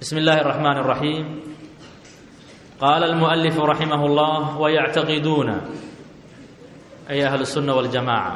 بسم الله الرحمن الرحيم قال المؤلف رحمه الله ويعتقدون أي أهل السنة والجماعة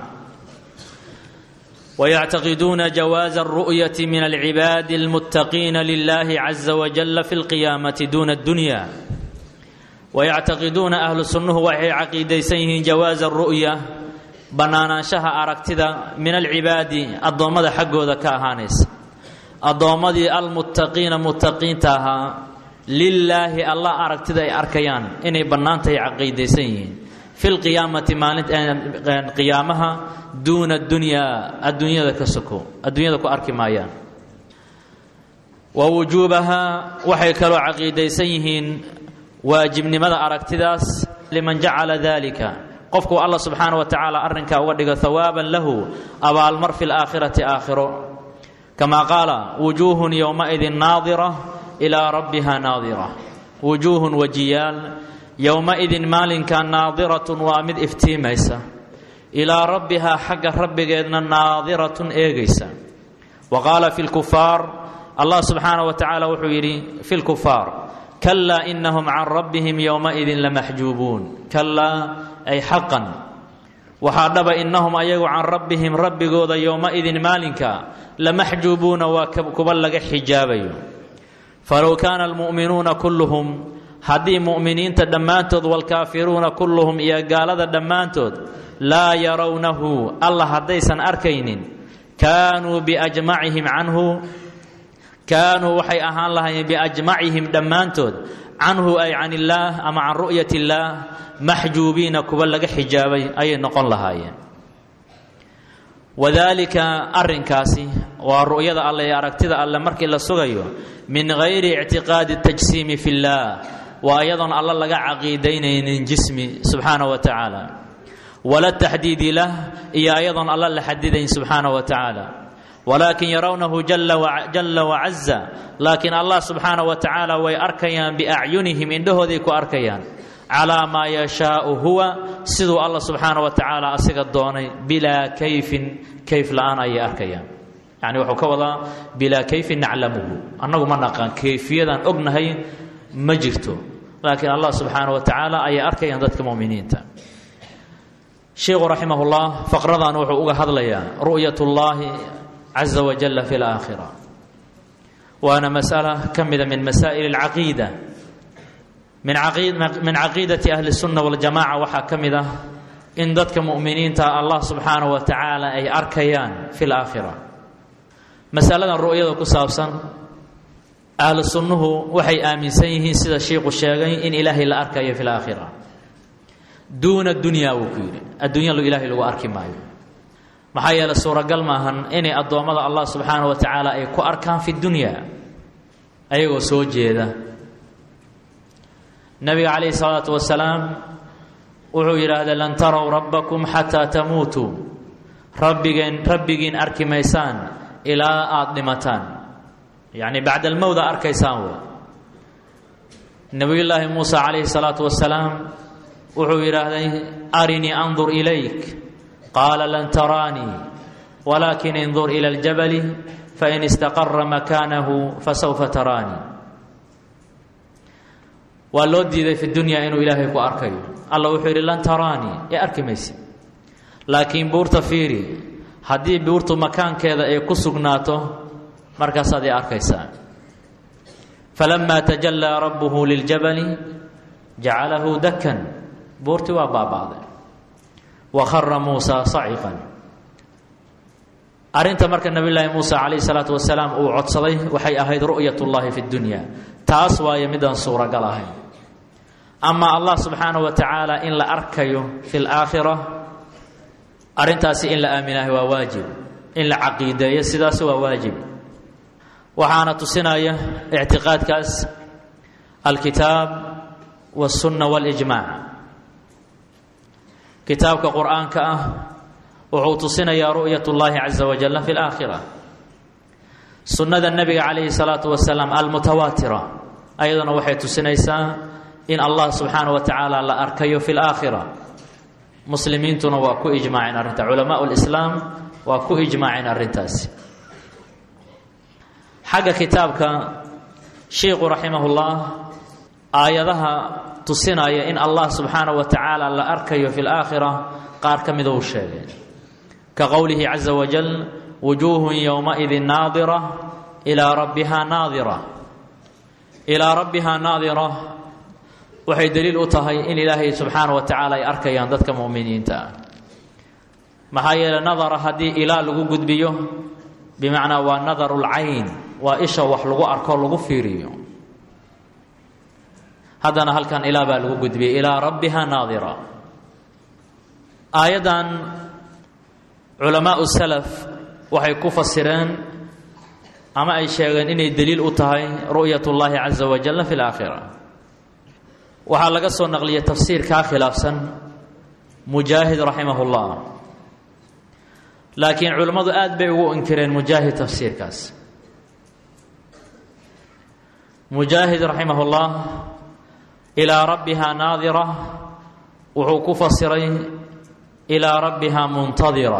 ويعتقدون جواز الرؤية من العباد المتقين لله عز وجل في القيامة دون الدنيا ويعتقدون أهل السنة وحي عقيديسيهم جواز الرؤية banaanaanshaha aragtida min alcibaadi addoommada xaggooda ka ahaanaysa addoommadii almuttaqiina muttaqiinta ahaa lilaahi allah aragtida ay arkayaan inay bannaantahay caqiidaysan yihiin fi lqiyaamati maalinqiyaamaha duuna dunyaa adduunyada ka soko adduunyada ku arki maayaan wa wujuubaha waxay kaloo caqiidaysan yihiin waajibnimada aragtidaas liman jacala dalika qofku alla subxaana wa tacaala arrinkaa uga dhigo hawaaban lahu abaalmar fi laakhirati aakhiro kamaa qaala wujuuhun yowmaidin naadira ilaa rabbiha naadira wujuuhun wajiyaal yowmaidin maalinka naadiratun waa mid iftiimaysa ilaa rabbihaa xagga rabbigeedna naadiratun eegaysa wa qaala fi lkufaar allah subxaana wa tacaala wuxuu yidhi fi lkufaar kalaa inahum can rabbihim yowmaidin lamaxjuubuun kalaa ay xaqan waxaa dhaba innahum ayagu can rabbihim rabbigooda yowmaidin maalinka lamaxjuubuuna waa kuba laga xijaabayo falow kaana almu'minuuna kulluhum haddii mu'miniinta dhammaantood waalkaafiruuna kulluhum iyo gaalada dhammaantood laa yarawnahu alla haddaysan arkaynin kaanuu biajmacihim canhu kaanuu waxay ahaan lahaayeen biajmacihim dhammaantood canhu ay can illaah ama can ru'yat illaah maxjuubiina kuwa laga xijaabay ayay noqon lahaayeen wadaalika arrinkaasi waa ru'yada alle ee aragtida alle markii la sugayo min gayri ictiqaadi tajsiimi fi llaah waa iyadoon alle laga caqiidaynaynin jismi subxaana wa tacaala wala taxdiidi lah iyo ayadoon alle la xadidayn subxaana wa tacaala walaakin yarawnahu jala wacaza laakiin allah subxaana wa tacaala way arkayaan biacyunihim indhahooday ku arkayaan calaa maa yashaau huwa siduu allah subxaana wa tacaala asiga doonay bilaa kayfin kayf la-aan ayay arkayaan yani wuxuu ka wadaa bilaa kayfin naclamuhu annagu ma naqaan kayfiyadaan ognahay ma jirto laakiin allah subxaana wa tacaala ayay arkayaan dadka muminiinta sheikhu raximah llah faqradan wuxuu uga hadlayaa ru'yat llahi caza wajalla fi laakhira waana masala ka mida min masaa'il alcaqiida min caqiidati ahli sunna waljamaca waxaa ka mid ah in dadka mu'miniinta allah subxaanahu wa tacaala ay arkayaan fi laakhira masaladan ru'yada ku saabsan ahlu sunnuhu waxay aaminsan yihiin sida shiiku sheegay in ilaahay la arkayo fi laakhira duuna dunya wuu ku yidhi adduunyalo ilaahay lagu arki maayo maxaa yeele suuragal maahan inay addoommada allah subxaanahu wa tacaala ay ku arkaan fi dunya ayagoo soo jeeda nabiga calayhi salaatu wasalaam wuxuu yidhaahday lan tarow rabbakum xataa tamuutuu rabbigeen rabbigiin arki maysaan ilaa aada dhimataan yacni bacda almowda arkaysaan wey nebiyullaahi muusa calayhi salaatu wasalaam wuxuu yidhaahday arinii andur ilayk qaala lan taraanii walaakin indur ila aljabali fain istaqara makaanahu fasawfa taraanii waa loo diiday fi dunya inuu ilaahay ku arkayo alla wuxuu yidhi lan taraanii ee arki mayse laakiin buurta fiiri haddii buurtu makaankeeda ay ku sugnaato markaasaad i arkaysaa falamaa tajallaa rabbuhu liljabali jacalahu dakan buurtii waa baaba'day wa khara muusa saciqan arrinta marka nabi llaahi muusa calayhi salaatu wasalaam uu codsaday waxay ahayd ru'yat llahi fi dunya taas waayo midaan suuragal ahayn ama allah subxaanahu wa tacaala in la arkayo fi laakhira arrintaasi in la aaminahay waa waajib in la caqiideeyo sidaas waa waajib waxaana tusinaya ictiqaadkaas alkitaab wاsunna wاlijmac kitaabka qur-aanka ah wuxuu tusinayaa ru'yat اllahi caza wajalla fi laakhira sunnada nebiga calayhi salaatu wasalaam almutawaatira ayaduna waxay tusinaysaa in allah subxaana wa tacaala la arkayo fi laakhira muslimiintuna waa ku ijmaaceen arrinta culamaa lislaam waa ku ijmaaceen arrintaasi xagga kitaabka sheikhu raximahullah aayadaha tusinaya in allah subxaana wa tacaala la arkayo fi laakhira qaar ka mida uu sheegay ka qowlihi caza wajal wujuuhun yowmaidin naadira ilaa rabbiha naadira ilaa rabbihaa naadira waxay daliil u tahay in ilaahay subxaana wa tacaala ay arkayaan dadka mu'miniinta ah maxaa yeeley nadara haddii ilaa lagu gudbiyo bimacnaa waa nadaru lcayn waa isha wax lagu arko lagu fiiriyo haddana halkan ilaa baa lagu gudbiyey ilaa rabbiha naadira aayaddan culamaau salaf waxay ku fasireen ama ay sheegeen inay daliil u tahay ru'yat ullaahi caza wajalla fi laakhira waxaa laga soo naqliyay tafsiirkaa khilaafsan mujaahid raximah ullah laakiin culimmadu aad bay ugu inkireen mujaahid tafsiirkaas mujaahid raximah ullah ilaa rabbiha naadira wuxuu ku fasiray ilaa rabbiha muntadira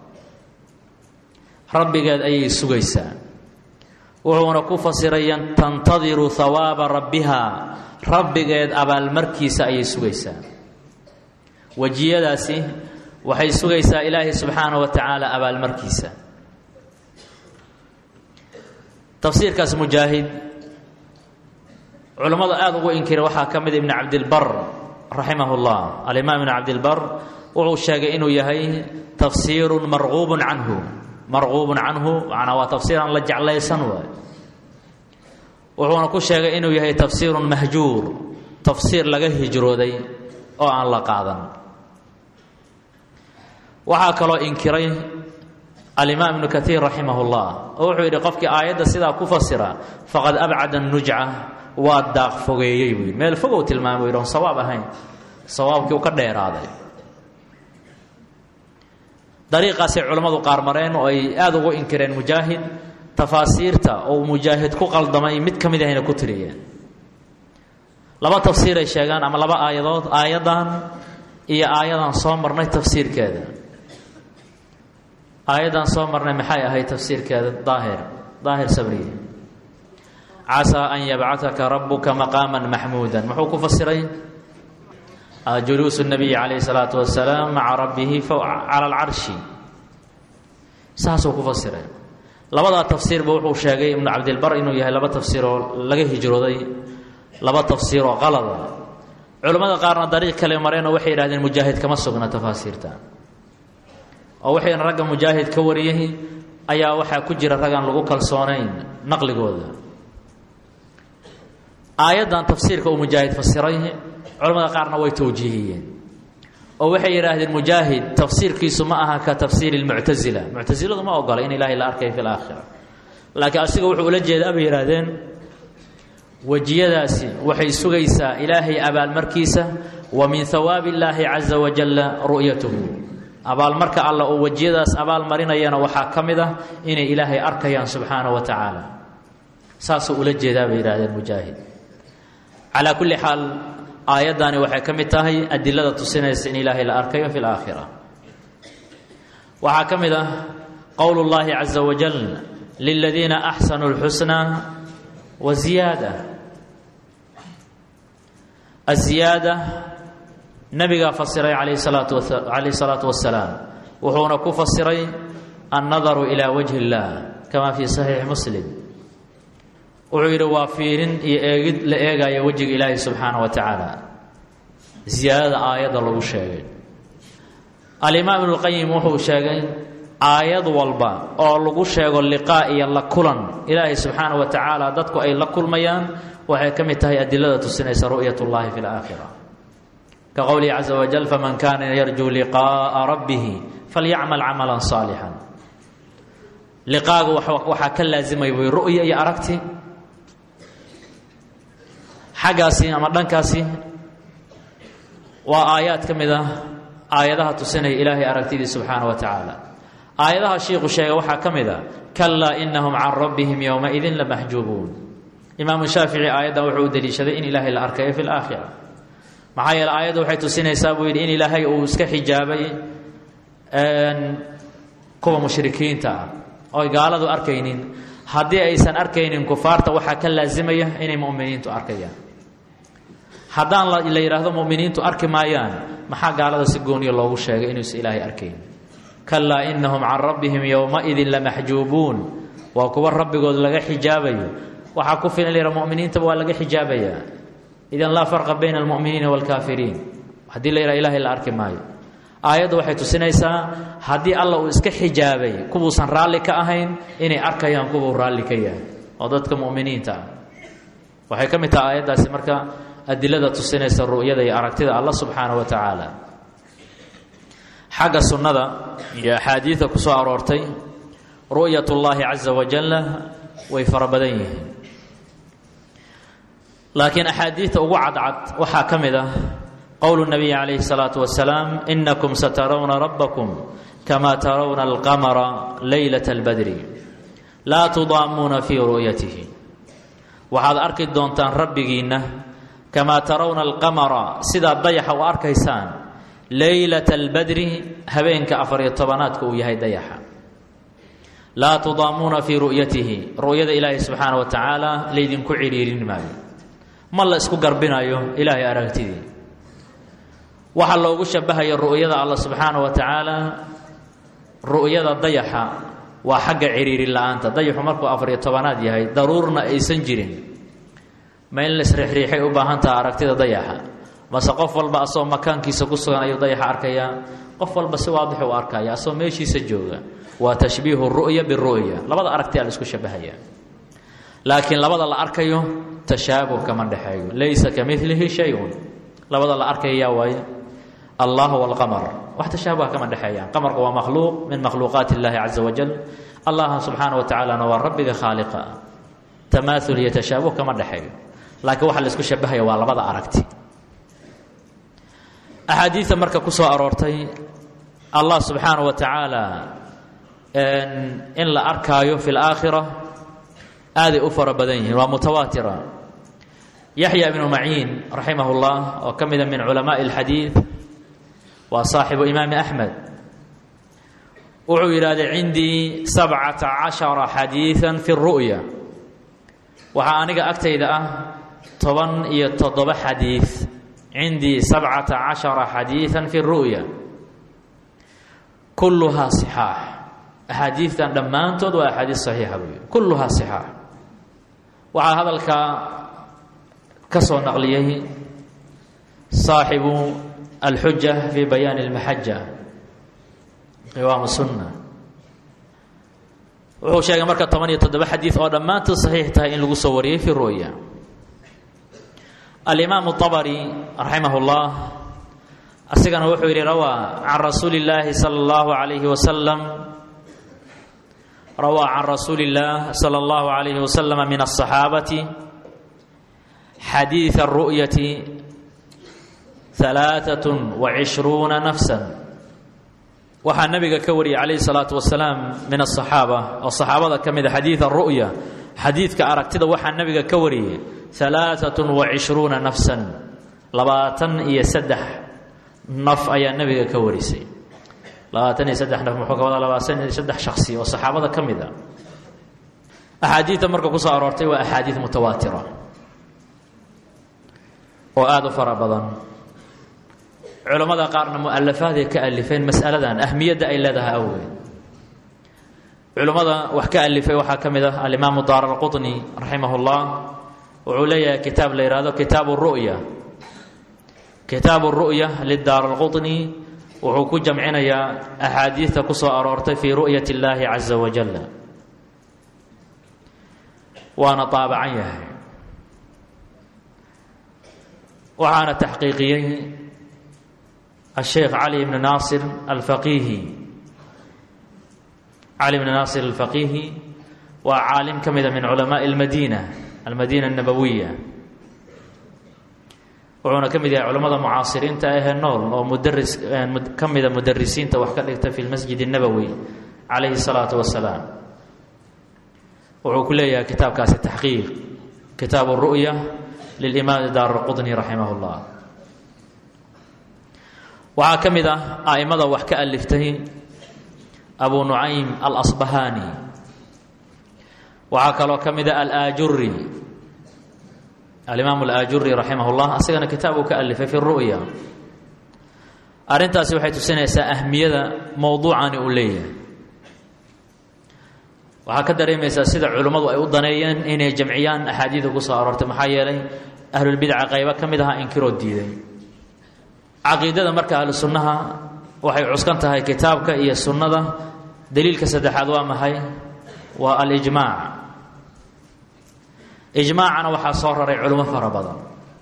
rabbigeed ayay sugaysaa wuxuuna ku fasiray tantadiru hawaaba rabbiha rabbigeed abaalmarkiisa ayay sugaysaa wejiyadaasi waxay sugaysaa ilaahay subxaana wa tacaala abaalmarkiisa tafsiirkaas mujaahid culammada aada ugu inkira waxaa ka mid ibn cabdilbar raximah اllah alimaam ibn cabdilbar wuxuu sheegay inuu yahay tafsiiru marquubu canhu marquubun canhu manaa waa tafsiiran la jeclaysan waay wuxuuna ku sheegay inuu yahay tafsiirun mahjuur tafsiir laga hijrooday oo aan la qaadan waxaa kaloo inkiray alimaam ibnu kaiir raximah اllah oo wuxuu yidhi qofkii aayadda sidaa ku fasira faqad abcada nujca waa daaq fogeeyey buu yidhi meel fogow tilmaamay yidhi on sawaab ahayn sawaabkii uu ka dheeraaday dariiqaasay culammadu qaar mareen oo ay aada ugu inkireen mujaahid tafaasiirta oo mujaahid ku qaldamay mid ka mid ahayna ku tiriyeen laba tafsiiray sheegaan ama laba aayadood aayaddan iyo aayadan soo marnay tafsiirkeeda aayaddan soo marnay maxay ahayd tafsiirkeeda daahir daahir sabriye casaa an yabcataka rabuka maqaama maxmuuda muxuu ku fasiray juluusu nabiyi calayhi salaatu wasalaam maca rabbihi cala alcarshi saasuu ku fasiray labadaa tafsiirba wuxuu sheegay ibnu cabdilbar inuu yahay laba tafsiiroo laga hijrooday laba tafsiiroo qalada culimmada qaarna dariiq kale mareenoo waxay yidhahdeen mujaahid kama sugna tafaasiirta oo waxayna ragga mujaahid ka wariyay ayaa waxaa ku jira raggaan lagu kalsoonayn naqligooda aayaddan tafsiirka uu mujaahid fasiray culamada qaarna way towjiihiyeen oo waxay yidhaahdeen mujaahid tafsiirkiisu ma aha ka tafsiiri lmuctasila muctasiladu ma ogola in ilaahay la arkayo fi laakhira laakiin asiga wuxuu ula jeedaa bay yidhaahdeen wejiyadaasi waxay sugaysaa ilaahay abaalmarkiisa wa min hawaabi illaahi caza wajalla ru'yatuhu abaalmarka alla oo wejiyadaas abaalmarinayana waxaa ka mid ah inay ilaahay arkayaan subxaana wa tacaala saasuu ula jeedaa bay yidhahdeen mujaahid calaa kulli xaal aayaddani waxay ka mid tahay adilada tusinaysa in ilaahay la arkayo fi laakhira waxaa ka mid ah qowl اllahi caza wajal liladiina axsanuu اlxusnaa wa ziyaada aziyaada nabigaa fasiray alayh salaatu calayh salaatu wasalaam wuxuuna ku fasiray annadaru ilaa wajhi اllah kama fi saxiixi muslim wuxuu yidhi waa fiirin iyo eegid la eegaya wejiga ilaahi subxaana wa tacaala ziyaadada aayadda lagu sheegay alimaam ibnuqayim wuxuu sheegay aayad walba oo lagu sheego liqaa iyo la kulan ilaahay subxaana wa tacaala dadku ay la kulmayaan waxay ka mid tahay adilada tusinaysa ru'yat ullahi fi laakhira ka qowlihi caza wajal faman kaana yarjuu liqaaa rabbihi falyacmal camalan saalixan liqaagu waxaa ka laazimay way ru'ya iyo aragti xaggaasi ama dhankaasi waa aayaad ka mid ah aayadaha tusinaya ilaahay aragtidii subxaana wa tacaala aayadaha shiikhu sheegay waxaa ka mid a kalaa inahum can rabbihim yowmaidin lamaxjuubuun imaamu shaafici aayaddan wuxuu u deliishaday in ilaahay la arkayo fi laakhira maxaa yeele aayadda waxay tusinaysaa buu yidhi in ilaahay uu iska xijaabay kuwa mushrikiinta ah ooy gaaladu arkaynin haddii aysan arkaynin kufaarta waxaa ka laasimaya inay mu'miniintu arkayaan haddaan la yidhaahdo mu'miniintu arki maayaan maxaa gaalada si gooniya loogu sheegay inuusan ilaahay arkayn kalaa inahum can rabbihim yowmaidin lamaxjuubuun waa kuwa rabbigood laga xijaabayo waxaa ku filan layha muminiintaba waa laga xijaabayaa idan laa farqa bayna almu'miniina waalkaafiriin haddii la yidhaha ilahay la arki maayo aayaddu waxay tusinaysaa haddii alla uu iska xijaabay kuwuusan raalli ka ahayn inay arkayaan kuwuu raalli ka yahay oo dadka mu'miniinta ah waxay ka mid taha aayaddaasi marka adilada tusinaysa ru'yada iyo aragtida alla subxaana wa tacaala xagga sunnada iyo axaadiida ku soo aroortay ru'yat ullaahi caza wajalla way fara badan yihiin laakiin axaadiidta ugu cadcad waxaa ka mid ah qowlu nabiyi calayhi salaatu wasalaam inakum satarawna rabbakum kama tarawna alqamara leylata albadri laa tudaamuuna fii ru'yatihi waxaad arki doontaan rabbigiinna kamaa tarawna alqamara sidaad dayaxa u arkaysaan leylata albadri habeenka afariyo tobanaadka uu yahay dayaxa laa tudaamuuna fii ru'yatihi ru'yada ilaahi subxaana wa tacaala laydinku cidhiirin maayo ma la isku garbinayo ilaahay aragtidii waxaa loogu shabahayo ru'yada alla subxaana wa tacaala ru'yada dayaxa waa xagga cidhiirin la-aanta dayaxu markuu afariyo tobanaad yahay daruurna aysan jirin ma in laisriixriixay u baahan taha aragtida dayaxa mase qof walba asagoo makaankiisa ku sugan ayuu dayaxa arkayaa qof walba si waadixu u arkaya asagoo meeshiisa jooga waa tashbiihu ru'ya biru'ya labada aragtiyaa la isku shabahaya laakiin labada la arkayo tashaabuh kama dhexeeyo laysa ka milihi shayun labada la arkaya yaa waaye allah walqamar wax tashaabuha kama dhexeeyaan qamarka waa makhluuq min makhluuqaati illaahi caza wajal allaha subxaana wa tacaalana waa rabbiga khaaliqa tamaaul iyo tashaabuh kama dhexeeyo laakiin waxa la isku shabahaya waa labada aragti axaadiida marka ku soo aroortay allah subxaana wa tacaala in la arkaayo fi laakhira aaday u fara badan yihiin waa mutawaatira yaxya ibnu maciin raximah اllah oo ka mida min culamaءi اlxadiid waa saaxibu imaami axmed wuxuu yidhahdee cindii sabcata cashara xadiiثa fi الru'ya waxaa aniga agtayda ah toban iyo toddoba xadiid cindii sabcata cashara xadiiثa fi الru'ya kulluhaa صixaax axaadiidtan dhammaantood waa axaadiis saxiixa buy kulluhaa صixaax waxaa hadalkaa ka soo naqliyey saaxibu alxuja fi bayaani اlmaxaja qiwaam sunna wuxuu sheegay marka toban iyo toddoba xadiid oo dhammaantood saxiix tahay in lagu soo wariyey fi ru'ya alimaamu طabari raximah اllah asigana wuxuu yidhi rawaa can rasuuli اllaahi salى اllahu عalayhi wasalam rawaa can rasuuli اllah salى اllahu عalayhi wasalama min الصaxaabati xadiiث الru'yati ثalaaثaة وacishruuna nafsa waxaa nabiga ka wariyey calayhi الsalaaةu wasalaam min الصaxaaba oo saxaabada ka mida xadiiث الru'ya xadiidka aragtida waxaa nabiga ka wariyey ثalaaثaة وacishruuna nafsa labaatan iyo saddex naf ayaa nabiga ka warisay labaatan iyo saddex naf muxuu ka wadaa labaatan iyo saddex shaksi oo saxaabada ka mid a axaadiidta marka ku soo aroortay waa axaadiid mutawaatira oo aada u fara badan culammada qaarna mu-alafaaday ka alifeen mas'aladan ahmiyadda ay leedahay awgeed culummada wax ka alifay waxaa ka mid ah alimaamu daar alqutni raximah اllah wuxuu leeyahay kitaab la yihahdo kitaabu ru'ya kitaabu ru'ya lidaar alqutni wuxuu ku jamcinayaa axaadiidta ku soo aroortay fii ru'yat اllaahi caza wajal waana taabacan yahay waxaana taxqiiqiyey الsheekh cali bn naasir alfaqihi cali bn naasir alfaqihi waa caalim ka mida min culamaءi اlmadina almadina الnabawiya wuxuuna ka mid yahay culamada mucaasiriinta ahee nool oo mudaris ka mida mudarisiinta wax ka dhigta fi lmasjid الnabowi calayhi الsalaaةu wasalaam wuxuu ku leeyahay kitaabkaasi taxqiiq kitaab الru'ya lilimaam daar اlqudni raximah اllah waxaa ka mid ah a'immada wax ka aliftay abu nucaym alasbahaani waxaa kaloo ka mida alaajuri alimaam alaajuri raximah اllah asagana kitaab uu ka alifay fi ru'ya arrintaasi waxay tusinaysaa ahmiyada mowduucani uu leeyahay waxaa ka dareemaysaa sida culimmadu ay u daneeyeen inay jamciyaan axaadiida ku soo aroortay maxaa yeelay ahlulbidca qaybo ka mid ahaa inkiroo diiday caqiidada marka ahlu sunnaha waxay cuskan tahay kitaabka iyo sunnada daliilka saddexaad waa maxay waa alijmaac ijmaacana waxaa soo raray culimo fara badan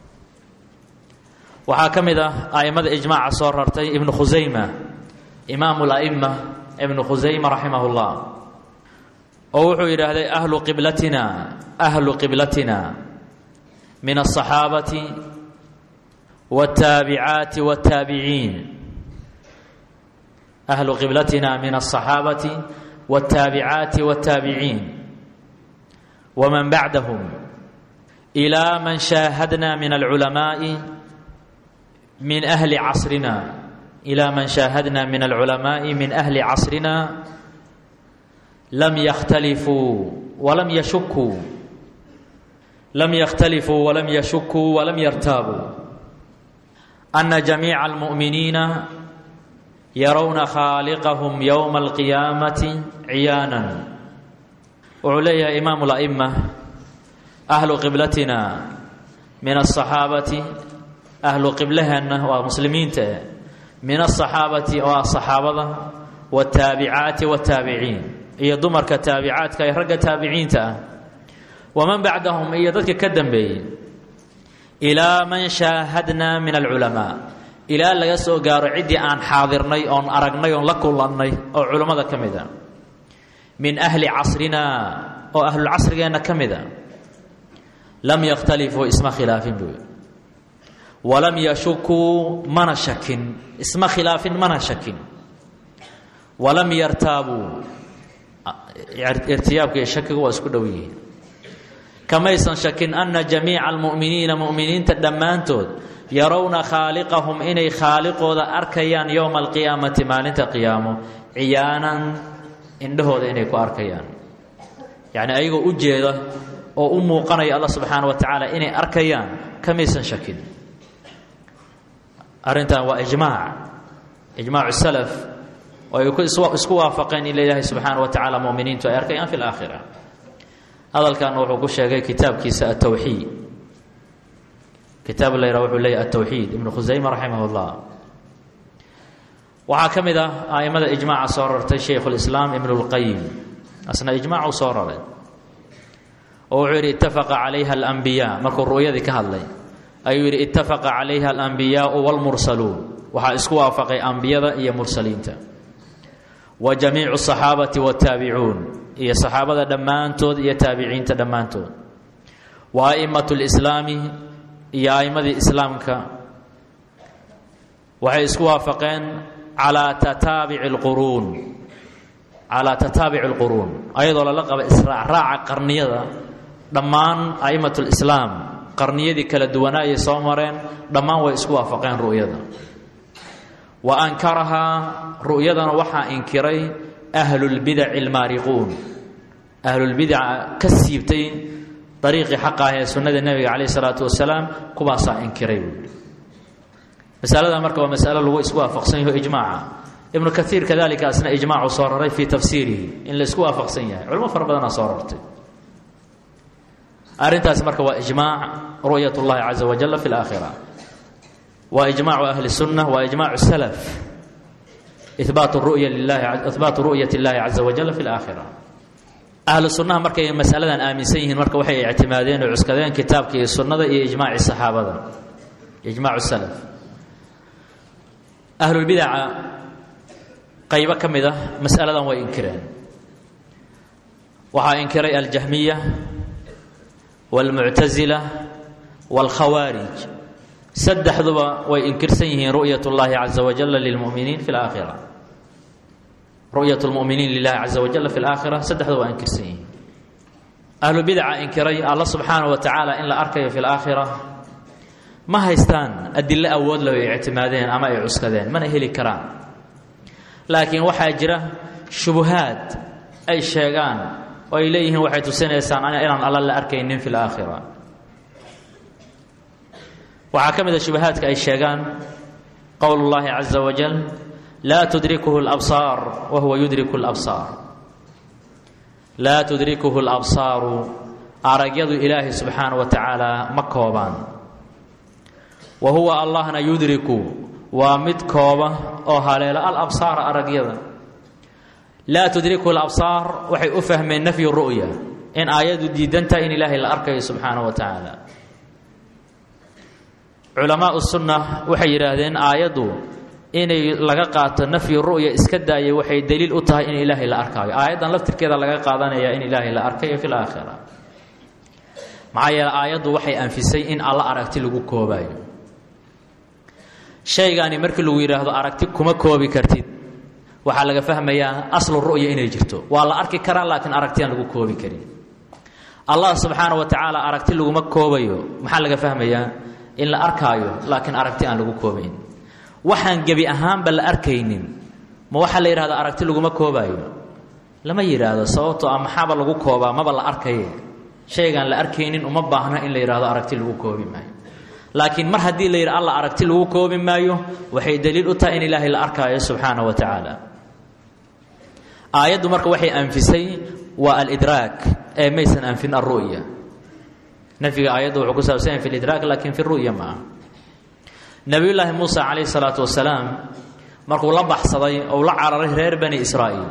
waxaa ka mid ah a'immada ijmaaca soo rartay ibnu khusayma imaamu la'ima ibnu khusayma raximah اllah oo wuxuu yidhaahday ahlu qiblatina ahlu qiblatina min aلصaxaabati wالtaabicaati wالtaabiciin ahlu qiblatina min aلصaxaabati wالtaabicaati wالtaabiciin wman bacdahum ilaa man shaahadna min alculamaaءi min ahli casrina ilaa man shaahadna min alculamaaءi min ahli casrina lam yakhtalifuu walam yashukuu lam yakhtalifuu walam yashukuu walam yartaabuu ana jamiica almu'miniina yarowna khaaliqahum yowma alqiyaamati ciyaanan wuxuu leeyahay imaamu la'ima ahlu qiblatina min asaxaabati ahlu qiblaheenna waa muslimiinta eh min asaxaabati oo ah saxaabada waataabicaati waataabiciin iyo dumarka taabicaadka ee ragga taabiciinta ah waman bacdahum iyo dadka ka dambeeyey ilaa man shaahadna min alculamaa ilaa laga soo gaaro ciddii aan xaadirnay oon aragnay oon la kulannay oo culammada ka mid a min ahli casrina oo ahlulcasrigeenna ka mid a lam yakhtalifuu isma khilaafin buu walam yashukuu mana shakin isma khilaafin mana shakin walam yartaabuu irtiyaabka iyo shakigu waa isku dhow yihiin kamaysan shakin ana jamiica almu'miniina mu'miniinta dhammaantood yarowna khaaliqahum inay khaaliqooda arkayaan yowma alqiyaamati maalinta qiyaamo ciyaanan indhahooda inay ku arkayaan yacni ayagoo u jeeda oo u muuqanaya allah subxaana wa tacaala inay arkayaan kamaysan shakin arrintan waa ijmaac ijmaacu salaf oo ay isku waafaqeen in ilaahay subxaana wa tacaala muminiintu ay arkayaan fi laakhira hadalkan wuxuu ku sheegay kitaabkiisa atowxiid kitaab la yidhaha wuxuu leeyahy atowxiid ibnu khusayma raximah اllah waxaa ka mid ah a'immada ijmaaca soo rartay shaykhu lislaam ibnu lqayim asna ijmaacuu soo raray oo wuxuu yidhi ittafaqa calayha alambiyaa markuu ru'yadii ka hadlay ayuu yidhi ittafaqa calayha alambiyaau wاlmursaluun waxaa isku waafaqay ambiyada iyo mursaliinta wa jamiicu asaxaabati waataabicuun iyo saxaabada dhammaantood iyo taabiciinta dhammaantood wa a'immatu lislaami iyo a'immadii islaamka waxay isku waafaqeen calaa tataabici alquruun calaa tataabici alquruun ayadoo lala qaba israacraaca qarniyada dhammaan a'immat lislaam qarniyadii kala duwanaa ayay soo mareen dhammaan way isku waafaqeen ru'yada wa ankarahaa ru'yadana waxaa inkiray ahlulbidaci almaariquun ahlulbidaca ka siibtay dariiqii xaqa ah ee sunnada nebiga calayh isalaatu wasalaam kuwaasaa inkiray buui masalada marka waa masalo lagu isku waafaqsan yaho ijmaaca ibnu kaiir kadalika asna ijmaacu soo raray fii tafsiirihi in la isku waafaqsan yahay culimo fara badanaa soo rartay arrintaas marka waa ijmaac ru'yat اllahi caza wajala fi اlaakhira waa ijmaacu ahli sunna waa ijmaacu salaf ihbaatu ru'ya lilahi ihbaatu ru'yat اllahi caza wajala fi اlaakhira ahlu sunnaha markay masaladan aaminsan yihiin marka waxay ictimaadeen oo cuskadeen kitaabka iyo sunnada iyo ijmaaci saxaabada ijmaacu salaf ahlulbidaca qaybo ka mid ah masaladan way inkireen waxaa inkiray aljahmiya wاlmuctasila wاlkhawaarij saddexduba way inkirsan yihiin ru'yat اllahi caza wajala lilmuminiin fi اlaakhira ru'yat lmuminiin lilahi caza wajala fi اlaakhira saddexduba waa inkirsan yihiin ahlubidaca inkiray alla subxaanaه wa tacaala in la arkayo fi اlaakhira ma haystaan adilo awood leh ay ictimaadeen ama ay cuskadeen mana heli karaan laakiin waxaa jira shubuhaad ay sheegaan oo ay leeyihiin waxay tusinaysaan inaan alla la arkaynin fi laakhira waxaa ka mid a shubahaadka ay sheegaan qowl اllahi caza wajal laa tudrikuhu اlabsaar wa huwa yudriku اlabsaar laa tudrikuhu اlabsaaru aragyadu ilaahi subxaana wa tacaala ma koobaan wa huwa allahna yudriku waa mid kooba oo haleelo alabsaara aragyada laa tudrikuhu alabsaar waxay u fahmeen nafyu ru'ya in aayadu diidantahay in ilaahay la arkayo subxaana wa tacaala culamaau sunna waxay yidhaahdeen aayaddu inay laga qaato nafyu ru'ya iska daayay waxay daliil u tahay in ilaahay la arkaayo aayaddan laftirkeeda laga qaadanaya in ilaahay la arkayo fi laakhira maxaa yeele aayaddu waxay anfisay in alla aragti lagu koobaayo shaygaani markii lagu yidhaahdo aragti kuma koobi kartid waxaa laga fahmayaa aslu ru'ya inay jirto waa la arki karaa laakiin aragti aan lagu koobi karin allah subxaana wa tacaala aragti laguma koobayo maxaa laga fahmayaa in la arkaayo laakiin aragti aan lagu koobayn waxaan gebi ahaanba la arkaynin ma waxaa la yidhahda aragti laguma koobaayo lama yidhaahdo sababtoo ah maxaaba lagu koobaa maba la arkaye shaygaan la arkaynin uma baahna in la yidhahdo aragti lagu koobi maayo laakiin mar haddii la yidhi alla aragti lagu koobi maayo waxay daliil u tahay in ilaahay la arkaayo subxaana wa tacaala aayaddu marka waxay anfisay waa alidraak ee maysan anfin alru'ya nafyiga aayaddu wuxuu ku saabsan yahay fi lidraak laakiin fi ru'ya ma aha nebiyullaahi muusa calayhi salaatu wasalaam markuu la baxsaday ou la cararay reer bani israa'iil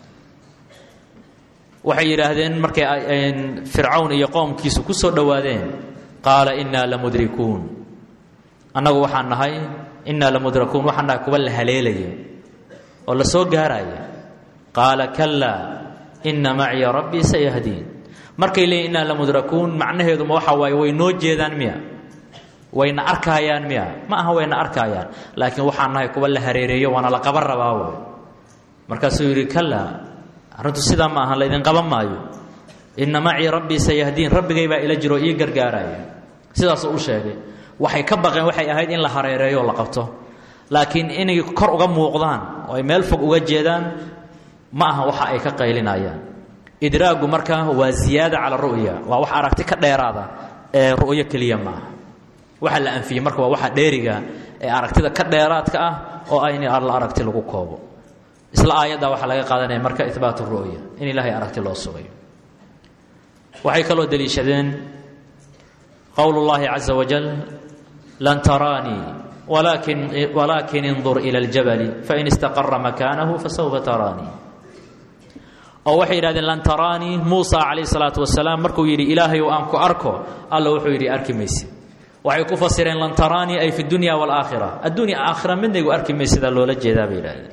waxay yidhaahdeen markay fircawn iyo qoomkiisu ku soo dhowaadeen qaala innaa lamudrikuun annagu waxaan nahay innaa lamudrakuun waxaan nahay kuwa la haleelaya oo la soo gaaraya qaala kalaa inna maciya rabbii sayahdiin markay leeyiin innaa lamudrakuun macnaheedu ma waxa waaye way noo jeedaan miya wayna arkaayaan miya ma aha wayna arkaayaan laakiin waxaan nahay kuwa la hareereeyo waana la qaban rabaa way markaasuu yidhi kalaa arrintu sidaa ma aha laydin qaban maayo inna macii rabbii sayahdiin rabbigay baa ila jiro ii gargaaraya sidaasuu u sheegay waxay ka baqeen waxay ahayd in la hareereeyo oo la qabto laakiin inay kor uga muuqdaan oo ay meel fog uga jeedaan ma aha waxa ay ka qaylinayaan idraagu marka waa ziyaada cala ru'ya waa wax aragti ka dheeraada ee ru'yo keliya ma aha waxa la anfiyey marka waa waxa dheeriga ee aragtida ka dheeraadka ah oo ah in alla aragti lagu koobo isla aayadda waxaa laga qaadanaya marka ihbaat ru'ya in ilaahay aragti loo sugayo waxay kaloo deliishadeen qowl اllahi caza wajal lan taraanii walakin walaakin indur ila اljabali fain istaqara makaanahu fasawfa taraanii oo waxay yidhahdeen lan taraanii muusa calayh الsalaatu wasalaam markuu yidhi ilaahayow aan ku arko alla wuxuu yidhi arki maysid waxay ku fasireen lan taraanii ay fi dunya wاlaakhira addunya aakhira midnaygu arki maysidaa loola jeedaa bay yidhahdeen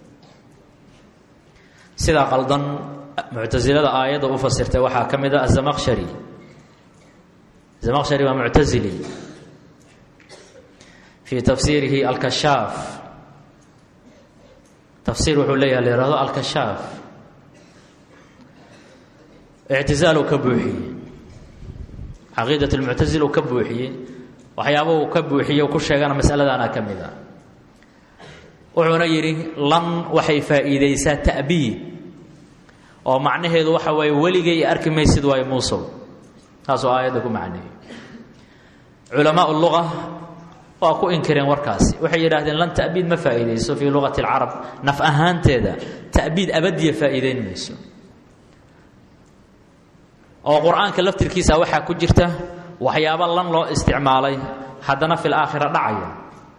sidaa qaldan muctasilada aayadda u fasirtay waxaa ka mid a azamaqshari zamaqshari waa muctasili fii tafsiirihi alkashaaf tafsiir wuxuu leeyaha la yihahdo alkashaaf ictizaal uu ka buuxiyey caqiidat lmuctasil uu ka buuxiyey waxyaaba uu ka buuxiyey u ku sheegana masaladaana ka mid a wuxuuna yidhi lan waxay faa'iidaysaa ta'biid oo macnaheedu waxa waaye weligay arki maysid waayo muusow taasoo aayadda ku macneeyey culamaa luga waa ku inkireen warkaasi waxay yidhahdeen lan ta'biid ma faa'iidayso fii lugati alcarab naf ahaanteeda ta'biid abadiya faa'iideyn mayso oo qur-aanka laftirkiisa waxaa ku jirta waxyaabo lan loo isticmaalay haddana fi laakhira dhacaya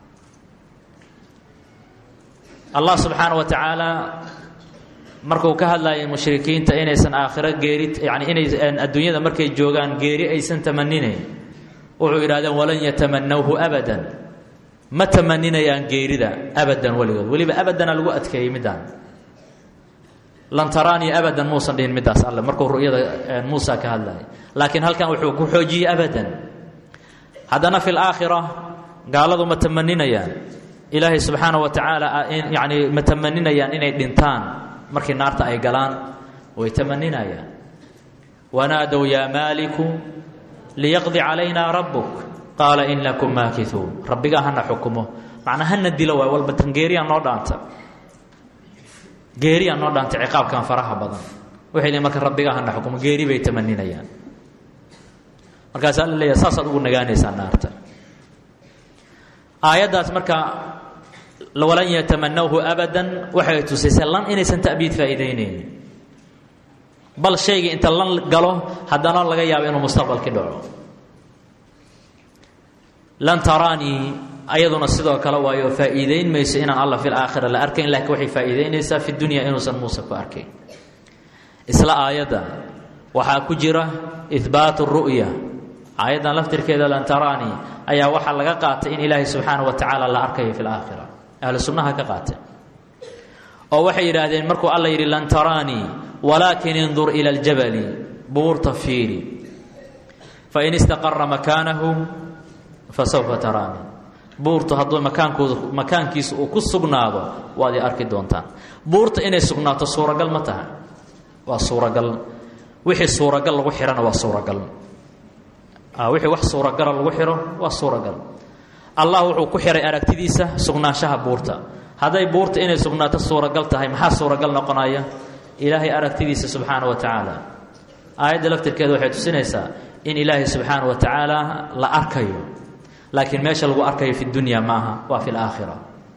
allah subxaana wa tacaala markuu ka hadlayay mushrikiinta inaysan aakhiro geeri yani inay adduunyada markay joogaan geeri aysan tamaninayn wuxuu yidhahdeen walan yatamanawhu abadan ma tamaninayaan geerida abadan weligood weliba abadana lagu adkeeyey middaan lan taraanii abadan muusan dhihin middaas alle markuu ru'yada muusa ka hadlayay laakiin halkan wuxuu ku xoojiyey abadan haddana fi laakhira gaaladu ma tamaninayaan ilaahay subxaana wa tacaala yani ma tamaninayaan inay dhintaan markii naarta ay galaan way tamaninayaan wanaadow yaa maaliku liyaqdi calaynaa rabbuk qaala inakum maakituun rabbigaa hana xukumo macnaa hana dilo waay walba tan geeriyaa noo dhaanta geeriyaa noo dhaanta ciqaabkan faraha badan waxay leeyiin marka rabbiga hana xukumo geeri bay tamaninayaan markaasaa la leeyahay saasaad ugu nagaanaysaa naarta aayaddaas marka walan yatamanawhu abadan waxay tusaysaa lan inaysan ta'biid faa'iidaynaynin bal shaygii inta lan galo haddana laga yaabo inuu mustaqbalkii dhaco lan taraanii ayaduna sidoo kale waayo faa'iidayn mayso inaan alla fi laakhira la arkayn laakiin waxay faa'iidaynaysaa fi dunya inuusan muuse ku arkayn isla aayadda waxaa ku jira ihbaatu ru'ya aayaddan laftirkeeda lan taraanii ayaa waxaa laga qaatay in ilaahay subxaana wa tacaala la arkayo fi laakhira ahlu sunnaha ka qaateen oo waxay yidhaahdeen markuu alla yidhi lan taraanii walaakin indur ila aljabali buurta fiiri fain istaqara makaanahu fasawfa taraanii buurtu hadduu makaankooda makaankiisa uu ku sugnaado waad i arki doontaan buurta inay sugnaato suuragal ma taha waa suuragal wixii suuragal lagu xihana waa suuragal wixii wax suuragala lagu xiro waa suuragal allah wuxuu ku xihay aragtidiisa sugnaanshaha buurta hadday buurta inay sugnaato suuragal tahay maxaa suuragal noqonaya ilaahay aragtidiisa subxaana wa tacaala aayadda laftirkeeda waxay tusinaysaa in ilaahay subxaana wa tacaala la arkayo laakiin meesha lagu arkayo fi dunya maaha waa fi laakhira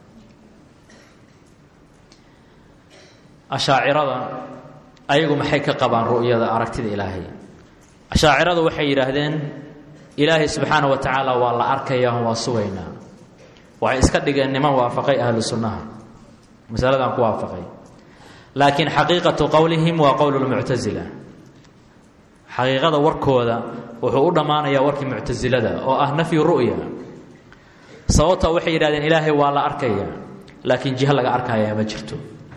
ashaacirada ayagu maxay ka qabaan ru'yada aragtida ilaahay ashaaciradu waxay yidhaahdeen ilaahay subxaana wa tacaala waa la arkayaa waa sugaynaa waxay iska dhigeen niman waafaqay ahlu sunnaha masaladan ku waafaqay laakiin xaqiiqatu qowlihim waa qowl lmuctasila xaqiiqada warkooda wuxuu u dhammaanayaa warkii muctasilada oo ah nafyu ru'ya sababta waxay yidhahdeen ilaahay waa la arkaya laakiin jiho laga arkaya ma jirto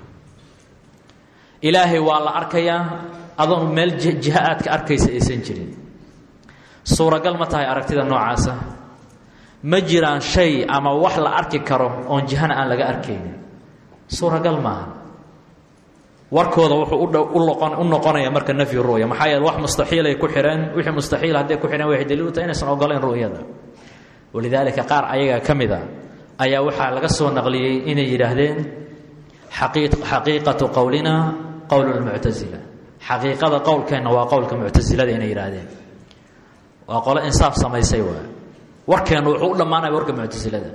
ilaahay waa la arkayaa adoon meel jiho aad ka arkaysa aysan jirin suuragal ma tahay aragtida noocaasa ma jiraan shay ama wax la arki karo oon jihana aan laga arkaynin suuragal maaha warkooda wuxuu u noqonaya marka nafyu ru'ya maxaa yeele wax mustaxiilay ku xiheen wixii mustaxiil hadday ku xiheen waxay daliil u tahay inaysan ogolayn ru'yada walidaalika qaar ayaga ka mid a ayaa waxaa laga soo naqliyey inay yidhaahdeen xaqiiqatu qowlina qowl lmuctasila xaqiiqada qowlkeenna waa qowlka muctasilada inay yidhaahdeen waa qolo insaaf samaysay waay warkeennu wuxuu u dhammaanaya warka muctasilada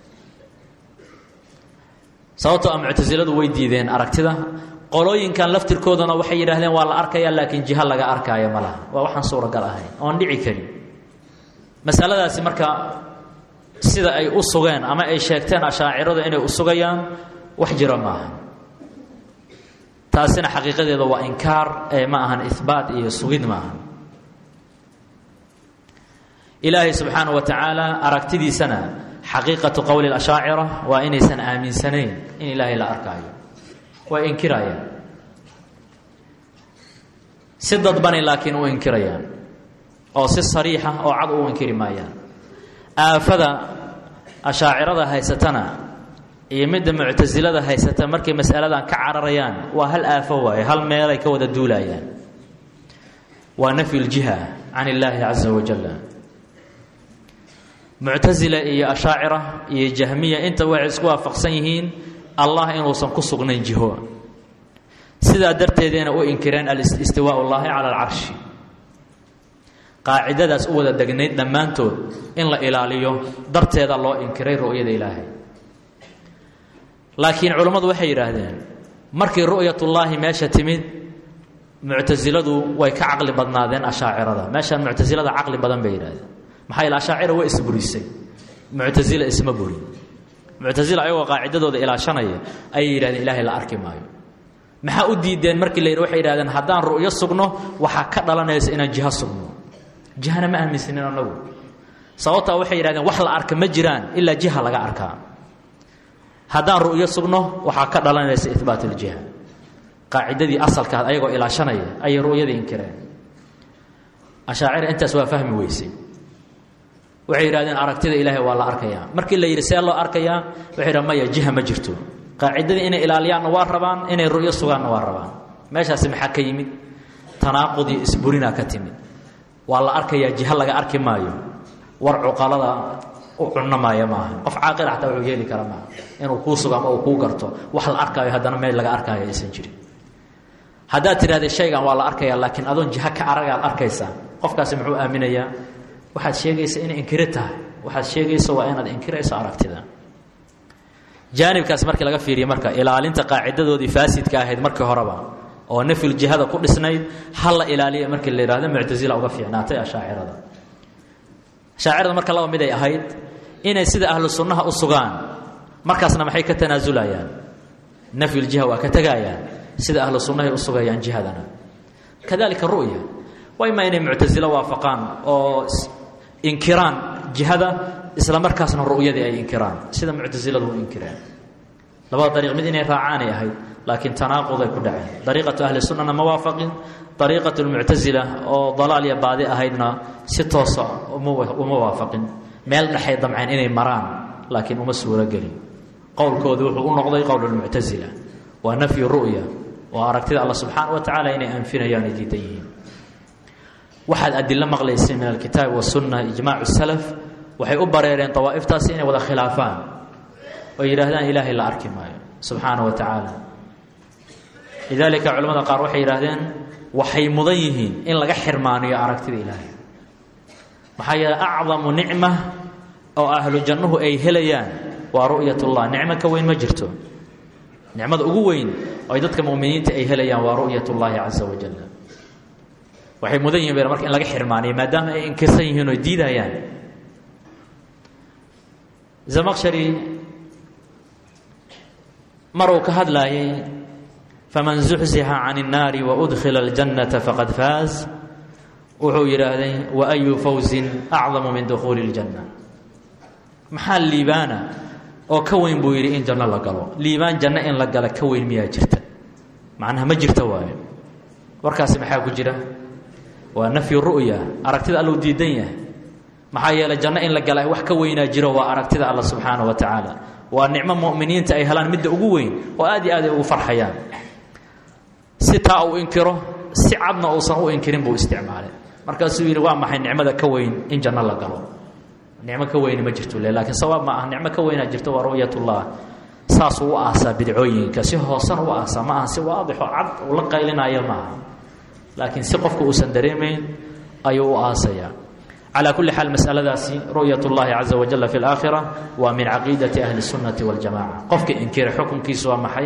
sababtoo a muctasiladu way diideen aragtida qolooyinkan laftirkooduna waxay yidhaahdeen waa la arkaya laakiin jiho laga arkaayo ma laha waa waxaan suuragal ahayn oon dhici karin masaladaasi marka sida ay u sugeen ama ay sheegteen ashaaciradu inay u sugayaan wax jiro maaha taasina xaqiiqadeeda waa inkaar ee ma ahan ihbaat iyo sugid maaha ilaahay subxaana wa tacaala aragtidiisana xaqiiqatu qowli ashaacira waa inaysan aaminsanayn in ilaahay la arkaayo way inkirayaan si dadbani laakiin u inkirayaan oo si sariixa oo cad u inkiri maayaan aafada ashaacirada haysatana iyo midda muctasilada haysata markay masaladan ka cararayaan waa hal aafo waaye hal meelay ka wada duulayaan waa nafyu ljiha can illaahi caza wajalla muctasila iyo ashaacira iyo jahmiya inta waxay isku waafaqsan yihiin allah inuusan ku sugnayn jiho sidaa darteedayna u inkireen alistiwaa llaahi cala alcarshi qaacidadaas u wada degnayd dhammaantood in la ilaaliyo darteeda loo inkiray ru'yada ilaahay laakiin culammadu waxay yidhaahdeen markii ru'yatullaahi meesha timid muctasiladu way ka caqli badnaadeen ashaacirada meeshaan muctasilada caqli badan bay yidhahdeen maxaa yeele ashaacira way isburisay muctasila isma burin muctasila ayagoo qaacidadooda ilaashanaya ayay yidhahdeen ilaahay la arki maayo maxaa u diideen markii la yidhi waxay yidhahdeen haddaan ru'yo sugno waxaa ka dhalanaysa inaan jiho sugno jihana ma aaminsanin annagu sababtaa waxay yidhahdeen wax la arka ma jiraan ilaa jiha laga arkaa haddaan ru'yo sugno waxaa ka dhalanaysa ihbaat uljiha qaacidadii asalkaad ayagoo ilaashanaya ayay ru'yadii inkireen ashaacira intaas waa fahmi weysay waxay yidhahdeen aragtida ilaahay waa la arkayaa markii la yidhi see loo arkayaa waxay yidhahen maya jiha ma jirto qaacidadii inay ilaaliyaanna waa rabaan inay ru'yo sugaanna waa rabaan meeshaasi maxaa ka yimid tanaaqud iyo isburinaa ka timid waa la arkayaa jiha laga arki maayo war cuqalada u cunno maayo maaha qof caaqila xataa wuxuu yeeli kara maaha inuu kuu sugo ama uu kuu garto wax la arkaayo haddana meel laga arkaayo aysan jirin haddaad tidhahdee shaygan waa la arkaya laakiin adoon jiha ka aragaad arkaysaa qofkaasi muxuu aaminayaa waxaad sheegaysa inay inkiro tahay waxaad sheegaysa waa inaad inkirayso aragtida jaanibkaas markii laga fiiriye marka ilaalinta qaacidadoodii faasidka ahayd markii horeba oo nafyul jihada ku dhisnayd ha la ilaaliya markii la yihahdo muctasila uga fiicnaatay ashaacirada ashaacirada marka laba mid ay ahayd inay sida ahlu sunnaha u sugaan markaasna maxay ka tanaasulayaan nafyuljiha waa ka tegayaan sida ahlu sunnahay u sugayaan jihadana kadalika ru'ya waa imaa inay muctasilo waafaqaan oo inkiraan jihada isla markaasna ru'yadii ay inkiraan sida muctasiladu u inkireen labada dariiq mid inay raacaanay ahayd laakiin tanaaquday ku dhaceen dariiqatu ahli sunnana ma waafaqin dariiqatu lmuctasila oo dalaal iyo baadi ahaydna si toosa uma waafaqin meel dhexay damceen inay maraan laakiin uma suuro gelin qowlkoodu wuxuu u noqday qowl lmuctasila waa nafyu ru'ya oo aragtida alla subxaana wa tacala inay anfinayaan ay diidan yihiin waxaad adilo maqlaysay min alkitaabi wasunna ijmaacu salaf waxay u bareereen dawaa'iftaasi inay wada khilaafaan oo yidhaahdaan ilaahay la arki maayo subxaana wa tacaala lidaalika culamada qaar waxay yidhaahdeen waxay mudan yihiin in laga xirmaaniyo aragtida ilaahay maxaa yeele acdamu nicma oo ahlu jannuhu ay helayaan waa ru'yat ullah nicmo ka weyn ma jirto nicmada ugu weyn oo ay dadka muminiinta ay helayaan waa ru'yat ullaahi caza wajal waxay mudan yihin marka in laga xirmaaniyo maadaama ay inkirsan yihiin oo diidayaan zamaqshari maruu ka hadlaayay faman zuxzixa can الnaari waudkhila اljannata faqad faaz wuxuu yidhaahday waayu fawzin acdamu min dukhuuli اljanna maxaa liibaana oo ka weyn buu yidhi in janno la galo liibaan janno in la gala ka weyn miyaa jirta macnaha ma jirta waayo warkaasi maxaa ku jira waa nafyu ru'ya aragtida alluu diidan yahay maxaa yeeley janno in la gala wax ka weynaa jiro waa aragtida alla subxaana wa tacaala waa nicmo mu'miniinta ay helaan midda ugu weyn oo aad iyo aad ay ugu farxayaan si taa uu inkiro si cadna uusan u inkirin buu isticmaalay markaasuu yidhi waa maxay nicmada ka weyn in janno la galo nicmo ka weyni ma jirto le lakiin sawaab ma ah nicmo ka weynaa jirto waa ru'yatullah saasuu u aasaa bidcooyinka si hoosan u aasaa ma aha si waadixo cad uu la qaylinaayo maaha laakiin si qofka uusan dareemayn ayuu u aasayaa calaa kulli xaal masaladaasi ru'yat ullahi caza wajalla fi laakhira waa min caqiidati ahli sunnati waljamaca qofka inkira xukunkiisu waa maxay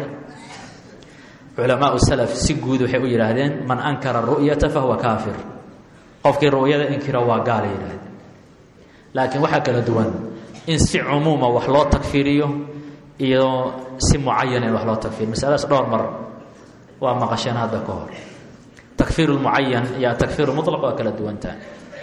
culamaau salaf si guud waxay u yidhaahdeen man ankara ru'yata fahuwa kaafir qofkii ru'yada inkira waa gaala yidhahdeen laakiin waxaa kala duwan in si cumuuma wax loo tagfiriyo iyo si mucayana in wax loo tagfiriyo masaladaas dhowr mar waa maqasheen hadda ka hor takfiir lmucayan iyo atakfiir mulaq waa kala duwantaha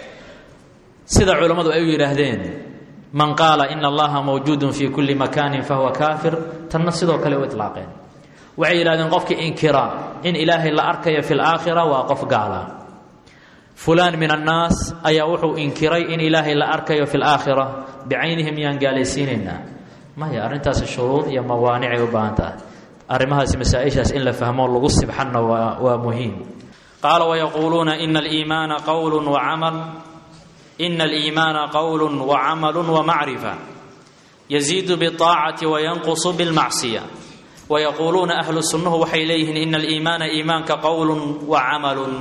sida culammadu ay u yidhaahdeen man qaala ina allaha mawjuudun fi kulli makaanin fahuwa kaafir tanna sidoo kale u ilaaqeen waxay yidhahdeen qofkii inkira in ilaahay la arkayo fi laakhira waa qof gaala fulaan min annaas ayaa wuxuu inkiray in ilaahay la arkayo fi laakhira bicaynihi miyaan gaalaysiinaynaa maya arrintaasi shuruud iyo mawaanicay u baahan tahay arrimahaasi masaa-ishaas in la fahmo lagu sibxanna waa waa muhiim qaala wayaquuluuna ina aliimaana qowlu wacamal ina aliimaana qowlu wacamalu wamacrifa yaziidu biاطaacati wayanqusu bilmacsiya wayaquuluuna ahlu sunnuhu waxay leeyihiin ina aliimaana iimaanka qowlu wacamalun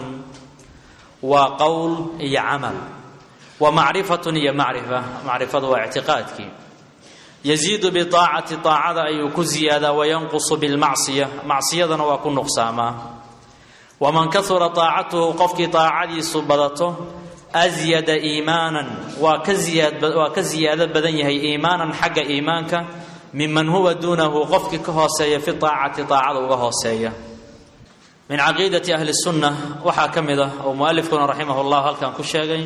waa qowl iyo camal wa macrifatun iyo macrifa macrifadu waa ictiqaadkii yaziidu biaacati aacada ayuu ku ziyaadaa wayanqusu bilmacsiya macsiyadana waa ku nuqsaamaa waman kahura aacatuhu qofkii aacadiisu badato asyada iimaanan waa ka waa ka ziyaado badan yahay iimaanan xagga iimaanka miman huwa duunahu qofkii ka hooseeya fi aacati aacada uga hooseeya min caqiidati ahli sunna waxaa ka mid ah oo mualifkuna raximah llah halkan ku sheegay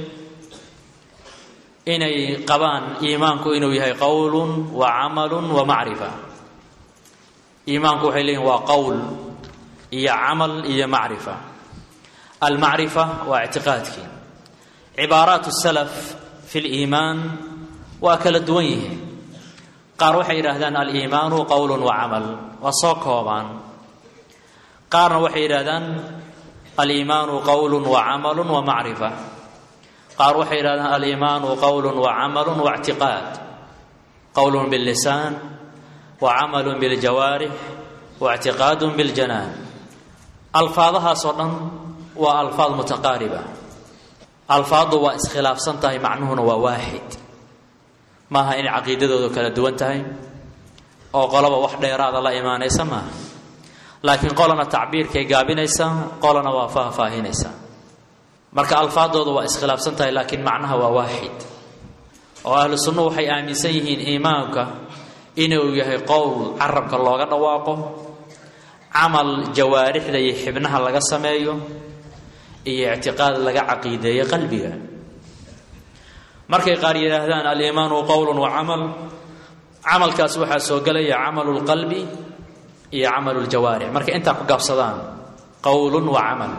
inay qabaan iimaanku inuu yahay qowlun wa camalun wa macrifa iimaanku waxay leeyihin waa qowl iyo camal iyo macrifa almacrifa waa ictiqaadkii cibaaraat salaf fi liimaan waa kala duwan yihiin qaar waxay yidhaahdaan aliimaanu qowlun wa camal waa soo koobaan qaarna waxay yidhahdaan aliimaanu qowlu wacamalu wamacrifa qaar waxay yidhahdaan aliimaanu qowlu wacamalu waictiqaad qowlun billisaan wacamalu biljawaarix waictiqaadu biljanaan alfaadahaasoo dhan waa alfaad mutaqaariba alfaaddu waa iskhilaafsan tahay macnuhuna waa waaxid maaha inay caqiidadoodu kala duwan tahay oo qolaba wax dheeraada la imaanaysa maaha laakiin qolana tacbiirkay gaabinaysaa qolana waa faahfaahinaysaa marka alfaadooda waa iskhilaafsan tahay laakiin macnaha waa waaxid oo ahlu sunnuhu waxay aaminsan yihiin iimaanka inuu yahay qowl carabka looga dhawaaqo camal jawaarixda iyo xibnaha laga sameeyo iyo ictiqaad laga caqiideeyo qalbiga markay qaar yidhaahdaan aliimaanu qowlun wa camal camalkaas waxaa soo gelaya camalu lqalbi iyo camalu ljawaarix markay intaa ku gaabsadaan qowlun wa camal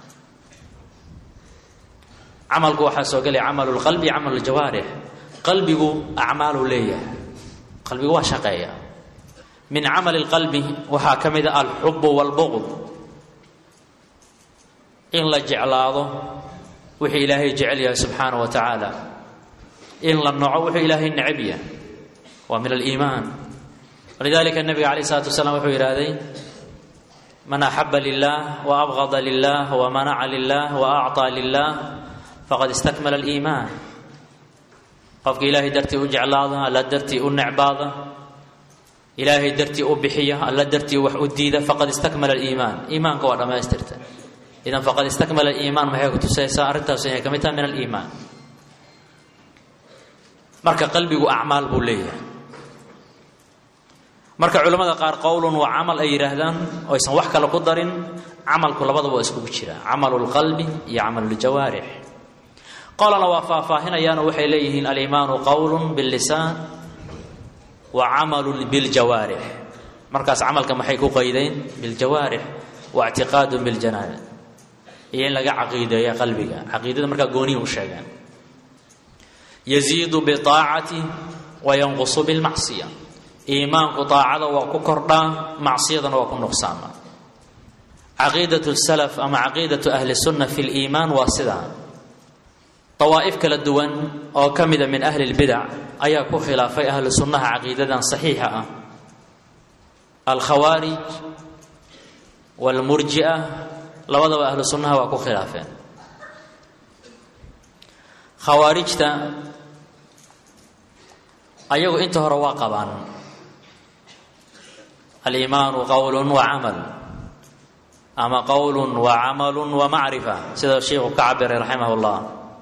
camalku waxaa soo gelaya camalu lqalbi iyo camalu ljawaarix qalbigu acmaalu leeyahay qalbigu waa shaqeeya min camali lqalbi waxaa ka mid a alxubu walbuqd in la jeclaado wixii ilaahay jecel yahay subxaana wa tacaala in la noco wuxuu ilaahay necab yahay waa min aliimaan walidalika nabiga calayh isalaatu wasalaam wuxuu yidhaahday man axaba lilah wa abgada lilah wa manaca lilah wa acطaa lilah faqad istakmala aliimaan qofka ilaahay dartii u jeclaada alla dartii u necbaada ilaahay dartii u bixiya alla dartii wax u diida faqad istakmala aliimaan iimaanka waa dhammaystirta idan faqad istakmala aliimaan maxay ku tusaysaa arrintaas inay ka mid tahay min aliimaan marka qalbigu acmaal buu leeyahay marka culimmada qaar qowlun waa camal ay yidhaahdaan oo aysan wax kale ku darin camalku labadaba waa iskugu jira camalu lqalbi iyo camalu ljawaarix qolana waa faahfaahinayaanoo waxay leeyihiin aliimaanu qowlun billisaan wa camalun biljawaarix markaas camalka maxay ku qaydeen biljawaarix wa ictiqaadun biljanaan iyo in laga caqiideeya qalbiga caqiidada markaa goonihi u sheegaan yaziidu biaacati wa yanqusu bilmacsiya iimaanku daacada waa ku kordhaa macsiyadana waa ku nuqsaama caqiidat salaf ama caqiidatu ahli sunna fi liimaan waa sidaa dawaa'if kala duwan oo ka mida min ahli lbidac ayaa ku khilaafay ahlu sunnaha caqiidadan saxiixa ah alkhawaarij waalmurji'a labadaba ahlu sunnaha waa ku khilaafeen khawaarijta ayagu inta hore waa qabaan aliimaanu qowlun wa camal ama qowlun wa camalun wa macrifa sida sheikhu ka cabiray raximah llah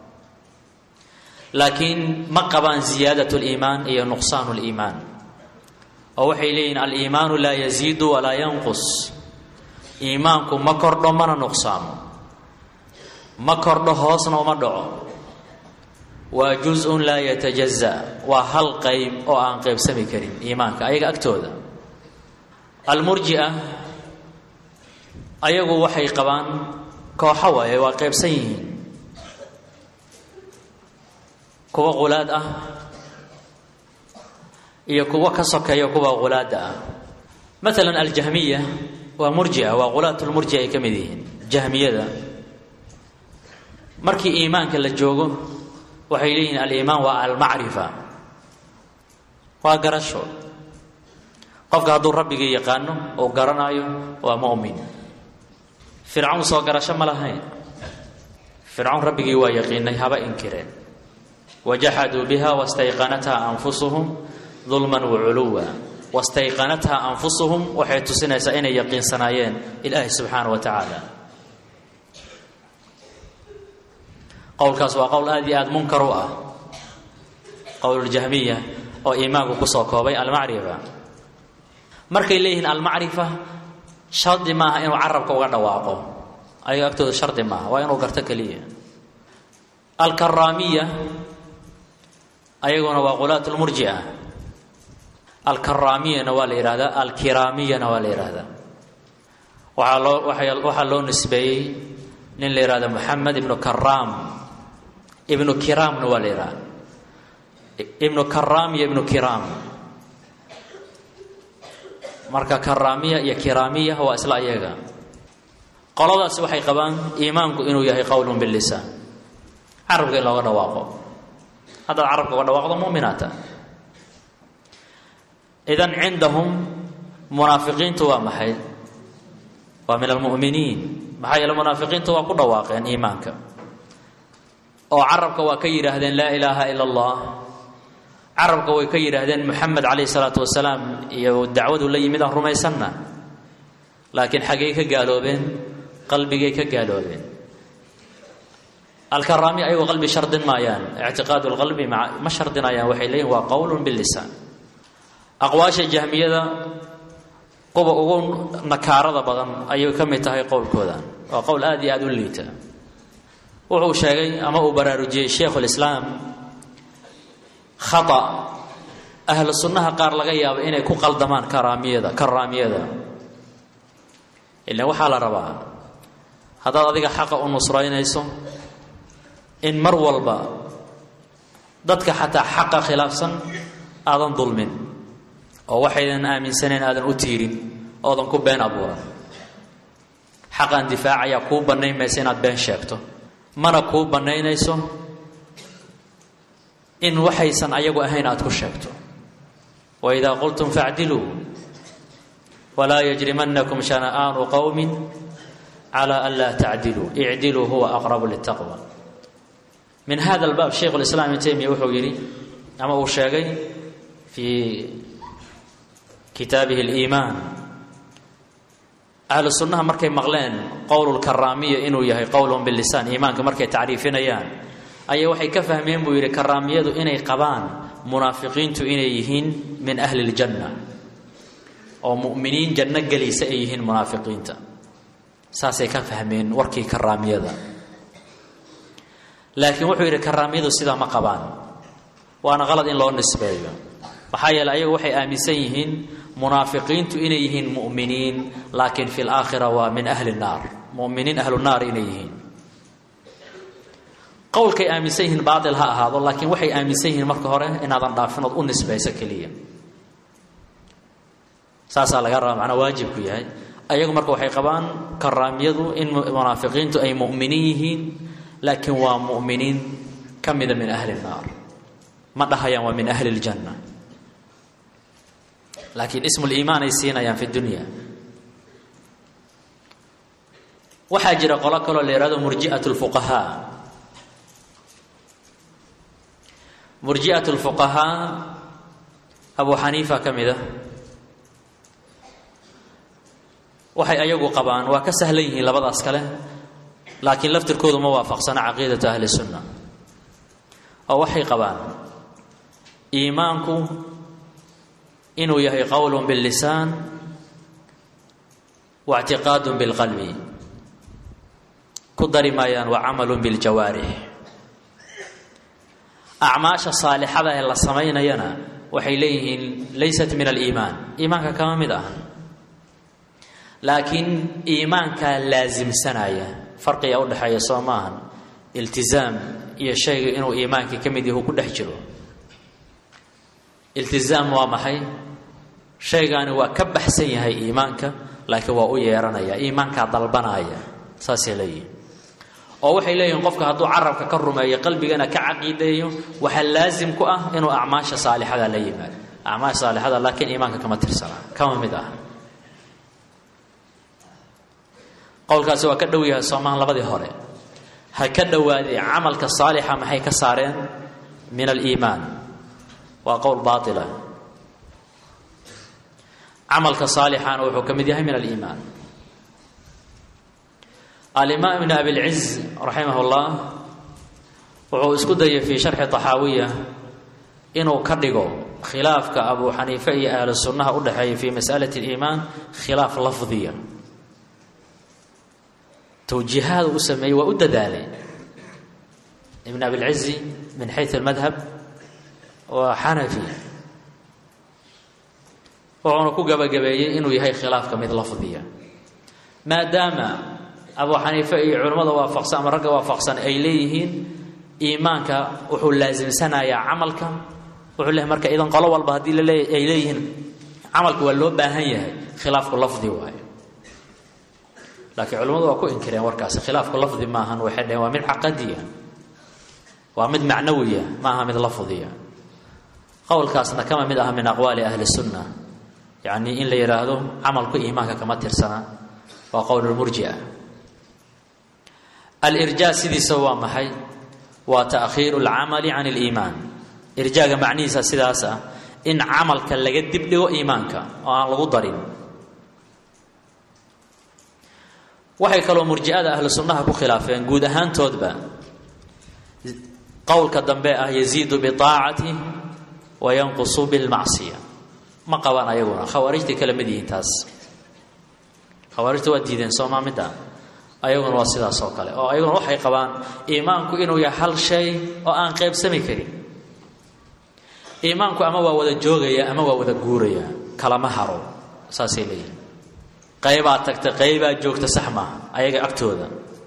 laakiin ma qabaan ziyaadat liimaan iyo nuqsaan liimaan oo waxay leeyihin aliimaanu laa yaziidu walaa yanqus iimaanku ma kordho mana nuqsaamo ma kordho hoosna uma dhaco waa juz-un laa yatajaza waa hal qayb oo aan qaybsami karin iimaanka ayaga agtooda almurjia ayagu waxay qabaan kooxo waaye waa qaybsan yihiin kuwa qulaad ah iyo kuwa ka sokeeya kuwa qulaada ah maalan aljahmiya waa murjia waa qulaatulmurjia ay ka mid yihiin jahmiyada markii iimaanka la joogo waxay leeyihiin aliimaan waa almacrifa waa garasho qofka hadduu rabbigii yaqaano uu garanaayo waa mu'min fircawn soo garasho ma lahayn fircawn rabbigii waa yaqiinay haba inkireen wajaxaduu biha wastayqanatha anfusuhum dulman waculuwa wastayqanatha anfusuhum waxay tusinaysaa inay yaqiinsanaayeen ilaahi subxaana wa tacaala qowlkaas waa qowl aada iyo aada munkar u ah qowluljahmiya oo iimaanku kusoo koobay almacrifa markay leeyihiin almacrifa shardi maaha inuu carabka uga dhawaaqo ayaga agtooda shardi maaha waa inuu garto keliya alkaraamiya ayaguna waa qulaat lmurjia alkaraamiyana waa la yihahdaa alkiraamiyana waa la yihahdaa waxaa loo waxaa loo nisbeeyey nin la yihahdo moxamed ibnu karaam ibnu kiraamna waa la yihahda ibnu karaam iyo ibnu kiraam marka karaamiya iyo kiraamiya waa isla ayaga qoladaasi waxay qabaan iimaanku inuu yahay qowlun bilisaan carabka in looga dhawaaqo haddaad carabka uga dhawaaqdo muminaata idan cindahum munaafiqiintu waa maxay waa min almu'miniin maxaa yeele munaafiqiintu waa ku dhawaaqeen iimaanka oo carabka waa ka yidhaahdeen laa ilaaha ila allah carabka way ka yidhaahdeen moxamed calayhi salaatu wasalaam iyo dacwadu la yimid aan rumaysanna laakiin xaggay ka gaaloobeen qalbigay ka gaaloobeen alkaraami ayagoo qalbi shardin maayaan ictiqaadu lqalbi ma shardinayaan waxay leeyihin waa qowlun bilisaan aqwaasha jahmiyada kuwa ugu nakaarada badan ayay ka mid tahay qowlkooda waa qowl aada iyo aada u liita wuxuu sheegay ama uu baraarujiyey sheikhulislaam khata ahlu sunnaha qaar laga yaabo inay ku qaldamaan karaamiyada karaamiyada ilan waxaa la rabaa haddaad adiga xaqa u nusraynayso in mar walba dadka xataa xaqa khilaafsan aadan dulmin oo waxaydan aaminsanayn aadan u tiirin oodan ku been abuuran xaqan difaacayaa kuu bannayn maysa inaad been sheegto mana kuu bannaynayso in waxaysan ayagu ahayn aada ku sheegto waidaa qultum facdiluu walaa yajrimanakum shana'aanu qowmin calaa an laa tacdiluu icdiluu huwa aqrabu litaqwa min hada albaab shaykhu lislaam ibn taymiya wuxuu yidhi ama uu sheegay fii kitaabihi aliimaan ahlu sunnaha markay maqleen qowlulkaraamiya inuu yahay qowlun bilisaan iimaanka markay tacriifinayaan ayaa waxay ka fahmeen buu yidhi karaamiyadu inay qabaan munaafiqiintu inay yihiin min ahli ljanna oo mu'miniin janno gelaysa ay yihiin munaafiqiinta saasay ka fahmeen warkii karaamiyada laakiin wuxuu yidhi karaamiyadu sidaa ma qabaan waana qalad in loo nisbeeyo maxaa yeele ayagu waxay aaminsan yihiin munaafiqiintu inay yihiin mu'miniin laakiin fi laakhira waa min ahli naar muminiin ahlu naar inay yihiin qowlkay aaminsan yihiin baatil ha ahaado laakiin waxay aaminsan yihiin marka hore inaadan dhaafin ood u nisbayso keliya saasaa laga rabaa macnaa waajibku yahay ayagu marka waxay qabaan karaamiyadu in munaafiqiintu ay mu'miniin yihiin laakiin waa mu'miniin ka mida min ahli naar ma dhahayaan waa min ahli ljanna laakiin ismu liimaan ay siinayaan fi dunya waxaa jira qolo kaloo la yihahdo murji'at lfuqahaa murji'at lfuqahaa abu xaniifa ka mid a waxay ayagu qabaan waa ka sahlan yihiin labadaas kale laakiin laftirkoodu ma waafaqsana caqiidatu ahli sunna oo waxay qabaan iimaanku inuu yahay qowlun billisaan wa ictiqaadun bilqalbi ku dari maayaan wa camalun biljawaarix acmaasha saalixada ee la samaynayana waxay leeyihiin laysat min aliimaan iimaanka kama mid ah laakiin iimaankaa laasimsanaya farqiga u dhexeeya soo maahan iltizaam iyo shayga inuu iimaankii ka mid yahu ku dhex jiro iltizaam waa maxay shaygaani waa ka baxsan yahay iimaanka laakiin waa u yeeranaya iimaankaa dalbanaya saasay leeyihin oo waxay leeyihiin qofka hadduu carabka ka rumeeyo qalbigana ka caqiideeyo waxaa laasim ku ah inuu acmaasha saalixada la yimaado acmaasha saalixada laakiin iimaanka kama tirsana kama mid ah qowlkaasi waa ka dhow yahay soomahan labadii hore ha ka dhowaaday camalka saalixa maxay ka saareen min aliimaan waa qowl baatila camalka saalixana wuxuu ka mid yahay min aliimaan alimaam ibn abilciz raximah اllah wuxuu isku dayay fii sharxi طaxaawiya inuu ka dhigo khilaafka abu xaniife iyo ahlu sunnaha u dhexeeya fii masalati اliimaan khilaaf lafdiya towjiihaada u sameeyey waa u dadaalay ibn abilcizi min xayu اlmadhab waa xanafi wuxuuna ku gabagabeeyey inuu yahay khilaafka mid lafdiya maadaama abu xaniife iyo culimmada waafaqsan ama ragga waafaqsan ay leeyihiin iimaanka wuxuu laasimsanayaa camalka wuxuu leeyahy marka idan qolo walba haddii laleey ay leeyihiin camalka waa loo baahan yahay khilaafku lafdi waayo laakiin culimmadu waa ku inkireen warkaasi khilaafku lafdi maahan waxay dhaheen waa mid caqadiya waa mid macnawiya maaha mid lafdiya qowlkaasna kama mid aha min aqwaali ahli sunna yacni in la yidhaahdo camalku iimaanka kama tirsana waa qowl lmurjia alirjaa sidiisa waa maxay waa taakhiiru lcamali can liimaan irjaaga macnihiisa sidaas ah in camalka laga dibdhigo iimaanka oo aan lagu darin waxay kaloo murji'ada ahlu sunnaha ku khilaafeen guud ahaantoodba qowlka dambe ah yaziidu biaacati wa yanqusu bilmacsiya ma qabaan ayaguna khawaarijtay kala mid yihiin taas khawaarijta waa diideen soomaa midda ayaguna waa sidaas oo kale oo ayaguna waxay qabaan iimaanku inuu yahay hal shay oo aan qaybsami karin iimaanku ama waa wada joogaya ama waa wada guuraya kalama haro saasay leeyihin qaybaa tagta qaybaa joogta sax maaha ayaga agtooda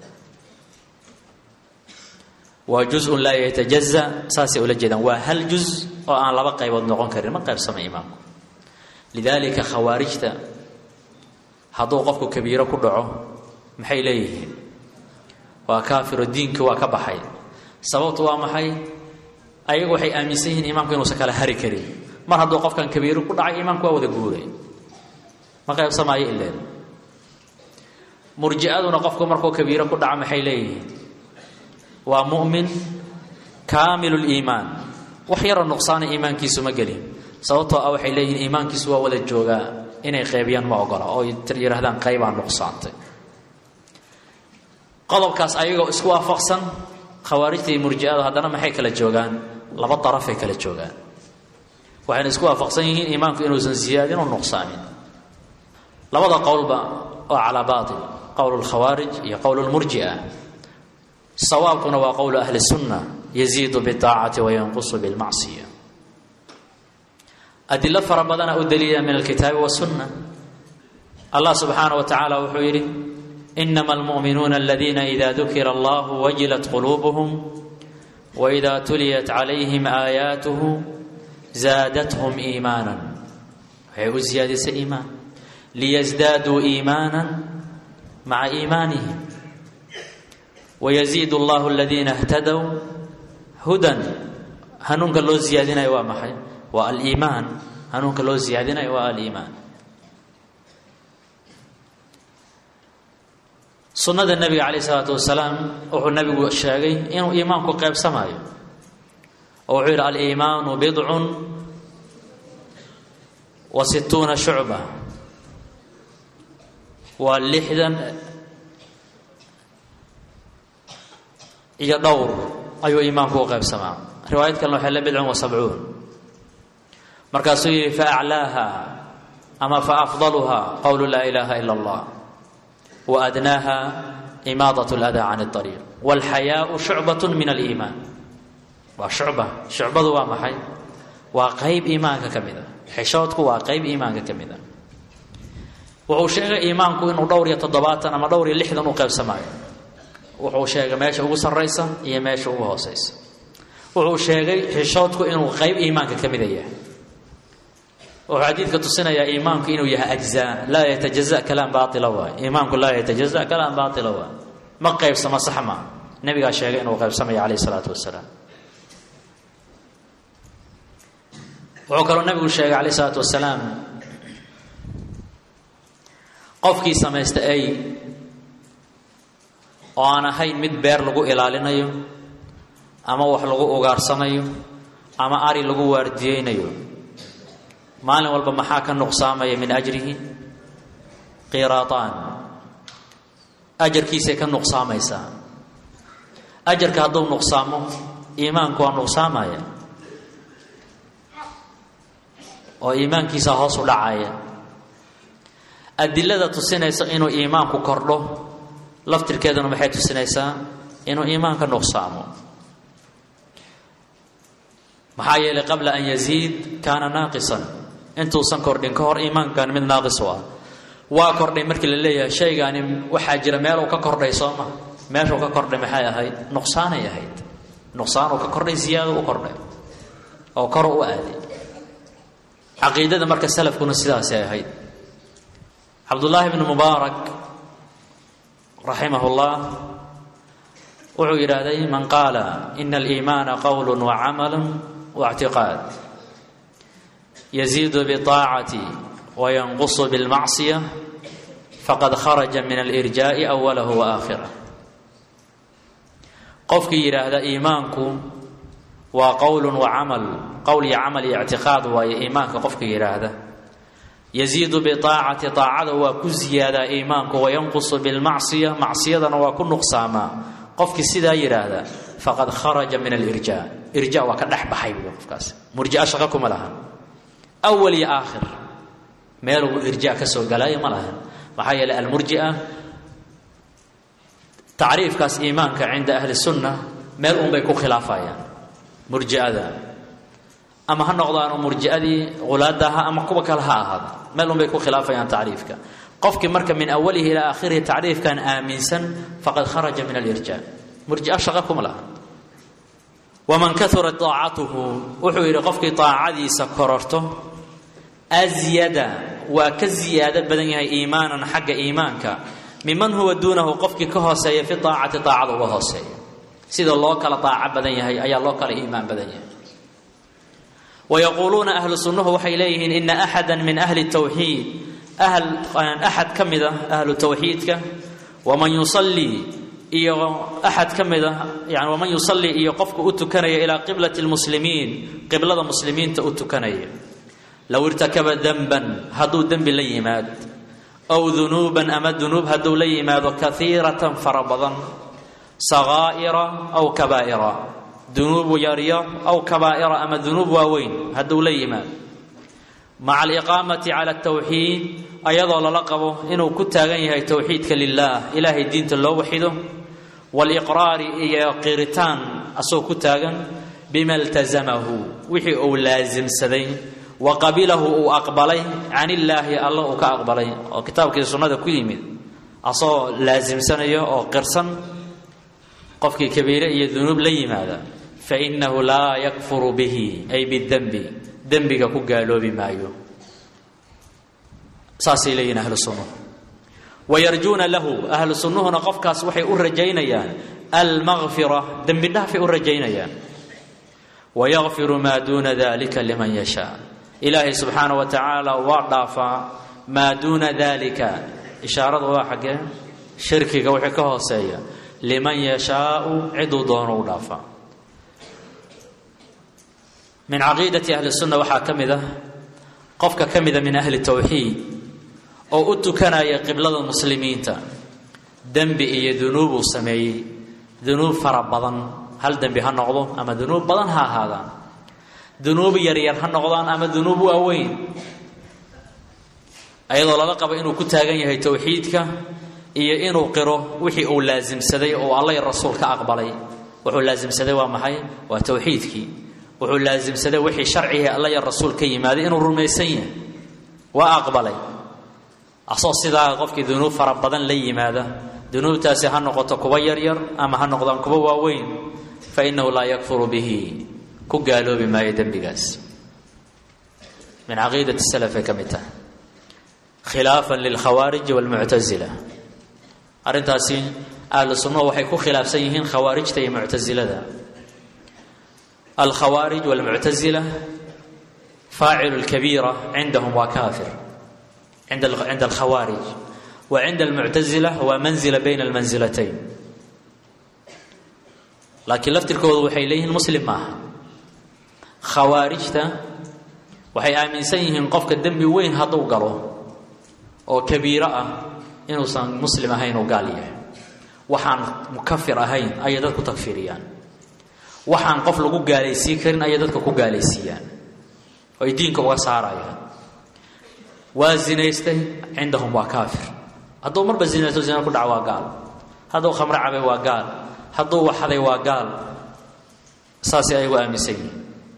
waa juzun laa yatajaza saasay ula jeedaan waa hal juz oo aan laba qaybood noqon karin ma qaybsama iimaanku lidaalika khawaarijta hadduu qofku kabiiro ku dhaco maxay leeyihiin waa kaafiro diinki waa ka baxay sababtu waa maxay ayagu waxay aaminsan yihiin iimaanku inuusan kala hari karin mar hadduu qofkan kabiiro ku dhacay iimaanku waa wada guuray ma qaybsamaayo ileen murji'aduna qofku markuu kabiiro ku dhaco maxay leeyihiin waa mu'min kaamilu liimaan wax yaroo nuqsaana iimaankiisu ma gelin sababtoo ah waxay leeyihiin iimaankiisu waa wada joogaa inay qeybiyaan ma ogola oo yidhaahdaan qaybaa nuqsaantay qodobkaas ayagoo isku waafaqsan khawaarijta iyo murji'ada haddana maxay kala joogaan laba darafay kala joogaan waxayna isku waafaqsan yihiin iimaanku inuusan siyaadin oo nuqsaamin labada qowlba oo calaa baatil qowl lkhawaarij iyo qowl lmurji'a sawaabkuna waa qowlu ahli sunna yaziidu biaacati wa yanqusu bilmacsiya adilo fara badana u daliila min alkitaabi wasunna allah subxaanah wa tacaala wuxuu yidhi inama almu'minuuna aladiina ida dukira allahu wajilat quluubuhum waida tuliyat calayhim aayaatuhu zaadathum iimaanan waxay u siyaadisay iimaan liyasdaaduu iimaanan maca iimaanihim wayaziid allahu aladiina htadow hudan hanuunka loo siyaadinayo waa maxay waa aliimaan hanuunka loo siyaadinayo waa aliimaan sunnada nebiga calayh isalaatu wasalaam wuxuu nebigu sheegay inuu iimaanku qeybsamaayo oo wuxuu yidhi aliimaanu bidcun wa situuna shucba waa lixdan iyo dhowr ayuu iimaanku u qaybsamaa riwaayad kalena waxay le bidcun wa sabcuun markaasuu yidhi fa aclaaha ama fa afdaluha qowlu laa ilaaha ila allah wa adnaaha imaadat ladaa can اariiq wاlxayaau shucbat min aliimaan waa shucba shucbadu waa maxay waa qeyb iimaanka ka mid a xishoodku waa qeyb iimaanka ka mid a wuxuu sheegay iimaanku inuu dhowr iyo toddobaatan ama dhowr iyo lixdan u qaybsamaayo wuxuu sheegay meesha ugu sarraysa iyo meesha ugu hooseysa wuxuu sheegay xishoodku inuu qeyb iimaanka ka mida yahay wuxuu xadiidka tusinayaa iimaanku inuu yahay ajzaa laa yatajaza kalaam baaila waay iimaanku laa yatajaza kalaam baaila waay ma qaybsamo sax ma nebigaa sheegay inuu qaybsamayo calayh isalaatu wasalaam wuxuu kaloo nebigu sheegay calayh isalaatu wasalaam qofkii samaysta ay oo aan ahayn mid beer lagu ilaalinayo ama wax lagu ugaarsanayo ama ari lagu waardiyeynayo maalin walba maxaa ka nuqsaamaya min ajrihi qiraataan ajarkiisay ka nuqsaamaysaa ajarka hadduu nuqsaamo iimaanku waa nuqsaamaya oo iimaankiisa hoos u dhacaya adilada tusinaysa inuu iimaanku kordho laftirkeeduna maxay tusinaysaa inuu iimaanka nuqsaamo maxaa yeelay qabla an yaziid kaana naaqisan intuusan kordhin ka hor iimaankan mid naaqis u ah waa kordhay markii la leeyahay shaygaani waxaa jira meel uu ka kordhay soo ma meeshuu ka kordhay maxay ahayd nuqsaanay ahayd nuqsaanuu ka kordhay ziyaado u kordhay oo kor u aaday caqiidada marka salafkuna sidaasay ahayd cabdullaahi bnu mubaarak raximah llah wuxuu yidhaahday man qaala ina aliimaana qowl wacamalu waاctiqaad yaziidu biطaacati wayanqusu biاlmacصiya faqad kharaja min alirjaa'i awalahu wa aakhirah qofkii yidhaahda iimaanku waa qowlun wa camal qowl iyo camal iyo ictiqaad waaye iimaanka qofka yidhaahda yaziidu biaacati aacada waa ku ziyaadaa iimaanku wayanqusu bilmacsiya macsiyadana waa ku nuqsaamaa qofkii sidaa yidhaahda faqad kharaja min alirja irja waa ka dhex baxay buui qofkaas murjia shaqo kuma laha awal iyo aakhir meeluu irja ka soo galaayo ma laha maxaa yeeley almurjia tacriifkaas iimaanka cinda ahli sunna meel unbay ku khilaafayaan murjiada ama ha noqdaano murjiadii hulaadaha ama kuwa kale ha ahaado meel unbay ku khilaafayaan tacriifka qofkii marka min awalihi ilaa aakhirihi tacriifkan aaminsan faqad kharaja min alirja murjia shaqa kuma laha waman kaurat aacatuhu wuxuu yidhi qofkii aacadiisa kororto asyada waa ka ziyaado badan yahay iimaanan xagga iimaanka miman huwa duunahu qofkii ka hooseeya fi aacati aacada uga hooseeya sida loo kala aaco badan yahay ayaa loo kala iimaan badan yahay wayaquuluuna ahlu sunnuhu waxay leeyihiin ina axada min ahli tawxiid axad ka mida ahlu tawxiidka waman yusalii iyo axad ka mida yani waman yusalii iyo qofka u tukanaya ilaa qiblati lmuslimiin qiblada muslimiinta u tukanaya low irtakaba denban hadduu dembi la yimaad aw dunuuban ama dunuub hadduu la yimaado kaiiratan fara badan sakaa'ira aw kabaa'ira dunuub yaryar aw kabaa'ira ama dunuub waaweyn hadduu la yimaado maca aliqaamati cala altawxiid ayadoo lala qabo inuu ku taagan yahay towxiidka lilaah ilaahay diinta loo waxido waaliqraari iyo qiritaan asagoo ku taagan bima iltasamahu wixii uu laasimsaday wa qabilahu uu aqbalay can illaahi alla uu ka aqbalay oo kitaabkii sunnada ku yimid asagoo laasimsanaya oo qirsan qofkii kabiire iyo dunuub la yimaada fainahu laa yakfuru bihi ay bidembi dembiga ku gaaloobi maayo saasay leeyihin ahlu sunnuhu wayarjuuna lahu ahlu sunnuhuna qofkaas waxay u rajaynayaan almaqfira dembi dhaafay u rajaynayaan wayakfiru maa duuna dalika liman yashaa ilaahay subxaana wa tacaala waa dhaafaa maa duuna dalika ishaaradu waa xaggee shirkiga wixii ka hooseeya liman yashaau ciduu doono u dhaafaa min caqiidati ahli sunna waxaa ka mid ah qofka ka mida min ahli tawxiid oo u tukanaya qiblada muslimiinta dembi iyo dunuubuu sameeyey dunuub fara badan hal dembi ha noqdo ama dunuub badan ha ahaadaan dunuub yaryar ha noqdaan ama dunuub waaweyn ayadoo lala qabo inuu ku taagan yahay towxiidka iyo inuu qiro wixii uu laasimsaday oo alla iyo rasuul ka aqbalay wuxuu laasimsaday waa maxay waa towxiidkii wuxuu laasimsaday wixii sharcigii alla iyo rasuul ka yimaaday inuu rumaysan yahay waa aqbalay asoo sidaa qofkii dunuub fara badan la yimaada dunuubtaasi ha noqoto kuwa yaryar ama ha noqdaan kuwa waaweyn fa innahu laa yakfuru bihi ku gaaloobi maayo dembigaas min caqiidati salafay ka mid tahay khilaafan lilkhawaariji walmuctasila arrintaasi ahlu sunnuhu waxay ku khilaafsan yihiin khawaarijta iyo muctasilada alkhawaarij walmuctasila faacilu lkabiira cindahum waa kaafir cinda alkhawaarij wa cinda almuctasila waa manzila bayna almansilatayn laakiin laftirkoodu waxay leeyihiin muslim maaha khawaarijta waxay aaminsan yihiin qofka dembi weyn hadduu galo oo kabiiro ah inuusan muslim ahayn oo gaal yahay waxaan mukafir ahayn ayay dadku takfiriyaan waxaan qof lagu gaalaysiin karin ayay dadka ku gaalaysiiyaan oo ay diinka uga saarayaan waa zinaystay cindahum waa kaafir hadduu marba zinaysto zina ku dhaca waa gaal hadduu khamro cabay waa gaal hadduu waxaday waa gaal saasay ayagu aaminsan yihiin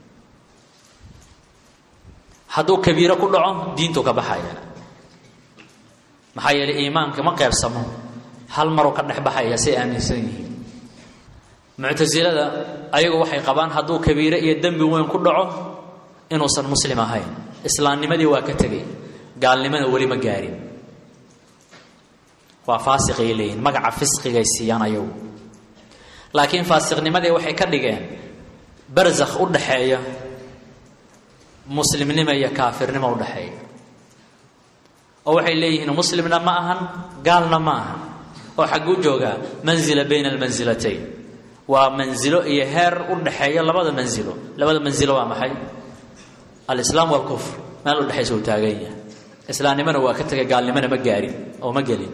hadduu kabiiro ku dhaco diintu ka baxaya maxaa yeelay iimaanka ma qeybsamo hal maruu ka dhex baxaya say aaminsan yihiin muctasilada ayagu waxay qabaan hadduu kabiire iyo dembi weyn ku dhaco inuusan muslim ahayn islaamnimadii waa ka tegay gaalnimana weli ma gaarin waa faasiqay leeyihin magaca fisqigay siiyaan ayagu laakiin faasiqnimadii waxay ka dhigeen barzakh u dhaxeeya muslimnimo iyo kaafirnimo udhaxeeya oo waxay leeyihiin muslimna ma ahan gaalna ma ahan oo xagguu joogaa manzila bayna almansilatayn waa manzilo iyo heer u dhexeeya labada manzilo labada manzilo waa maxay alislaam walkufr meel udhexaysa uu taagan yahay islaamnimona waa ka tegay gaalnimona ma gaarin oo ma gelin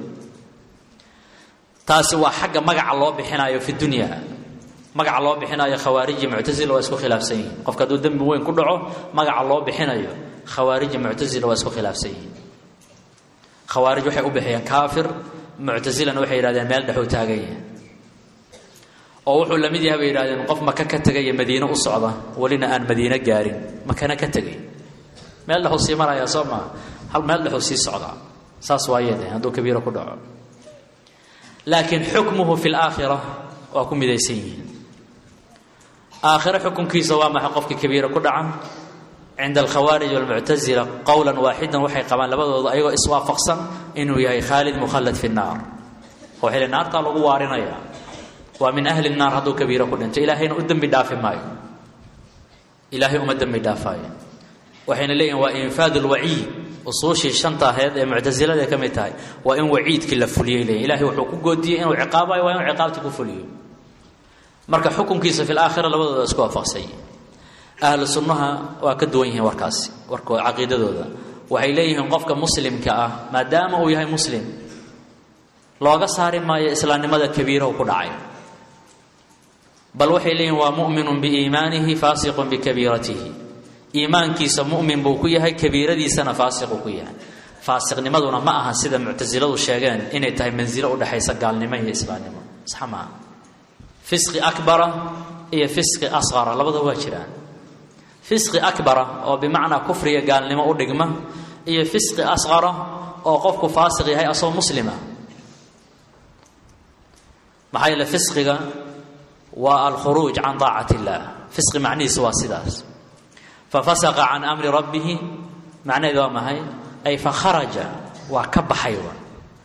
taasi waa xagga magaca loo bixinayo fi dunya magaca loo bixinayo khawaariji muctasila waa isku khilaafsan yihiin qofka hadduu dembi weyn ku dhaco magaca loo bixinayo khawaariji muctasila waa isku khilaafsan yihiin khawaarij waxay u bixiyeen kaafir muctasilana waxay yidhahdeen meel dhexuu taagan yahay oo wuxuu la mid yahay bay yidhahdeen qof maka ka tegaya madiine u socda welina aan madiine gaarin makana ka tegay meel dhexuu sii marayaa soo maa hal meel dhexuu sii socdaa saas waayede hadduu kabiiro ku dhaco laakiin xukmuhu fi laakhira waa ku midaysan yihiin aakhiro xukunkiisa waa maxay qofkii kabiira ku dhaca cinda alkhawaarij walmuctasila qowlan waaxidan waxay qabaan labadooda ayagoo iswaafaqsan inuu yahay khaalid mukhallad fi nnaar oo xili naartaa lagu waarinaya waa min ahli naar hadduu kabiiro ku dhinto ilaahayna u dembi dhaafi maayo ilaahay uma dembi dhaafaayo waxayna leeyihin waa infaad lwaciid usuushii shanta aheed ee muctasilada ka mid tahay waa in waciidkii la fuliyay leeyihin ilahay wuxuu ku goodiyey inuu ciqaabayo waa inuu ciqaabtii ku fuliyo marka xukunkiisa fi laakhira labadooda isku waafaqsany ahlu sunnaha waa ka duwan yihiin warkaasi warkoo caqiidadooda waxay leeyihiin qofka muslimka ah maadaama uu yahay muslim looga saari maayo islaamnimada kabiirahu ku dhacay bal waxay leeyihin waa mu'minun biiimaanihi faasiqun bikabiiratihi iimaankiisa mu'min buu ku yahay kabiiradiisana faasiquu ku yahay faasiqnimaduna ma aha sida muctasiladu sheegeen inay tahay mansilo udhexaysa gaalnimo iyo islaamnimo sax maaha fisqi akbara iyo fisqi asqara labada waa jiraan fisqi akbara oo bimacnaa kufriga gaalnimo u dhigma iyo fisqi asqara oo qofku faasiq yahay asoo muslima maxaa yeele fisqiga waa alkhuruuj can طaacat اllah fisqi macnihiisa waa sidaas fafasaqa can amri rabbihi macnaheedu waa maxay ay fakharaja waa ka baxay wa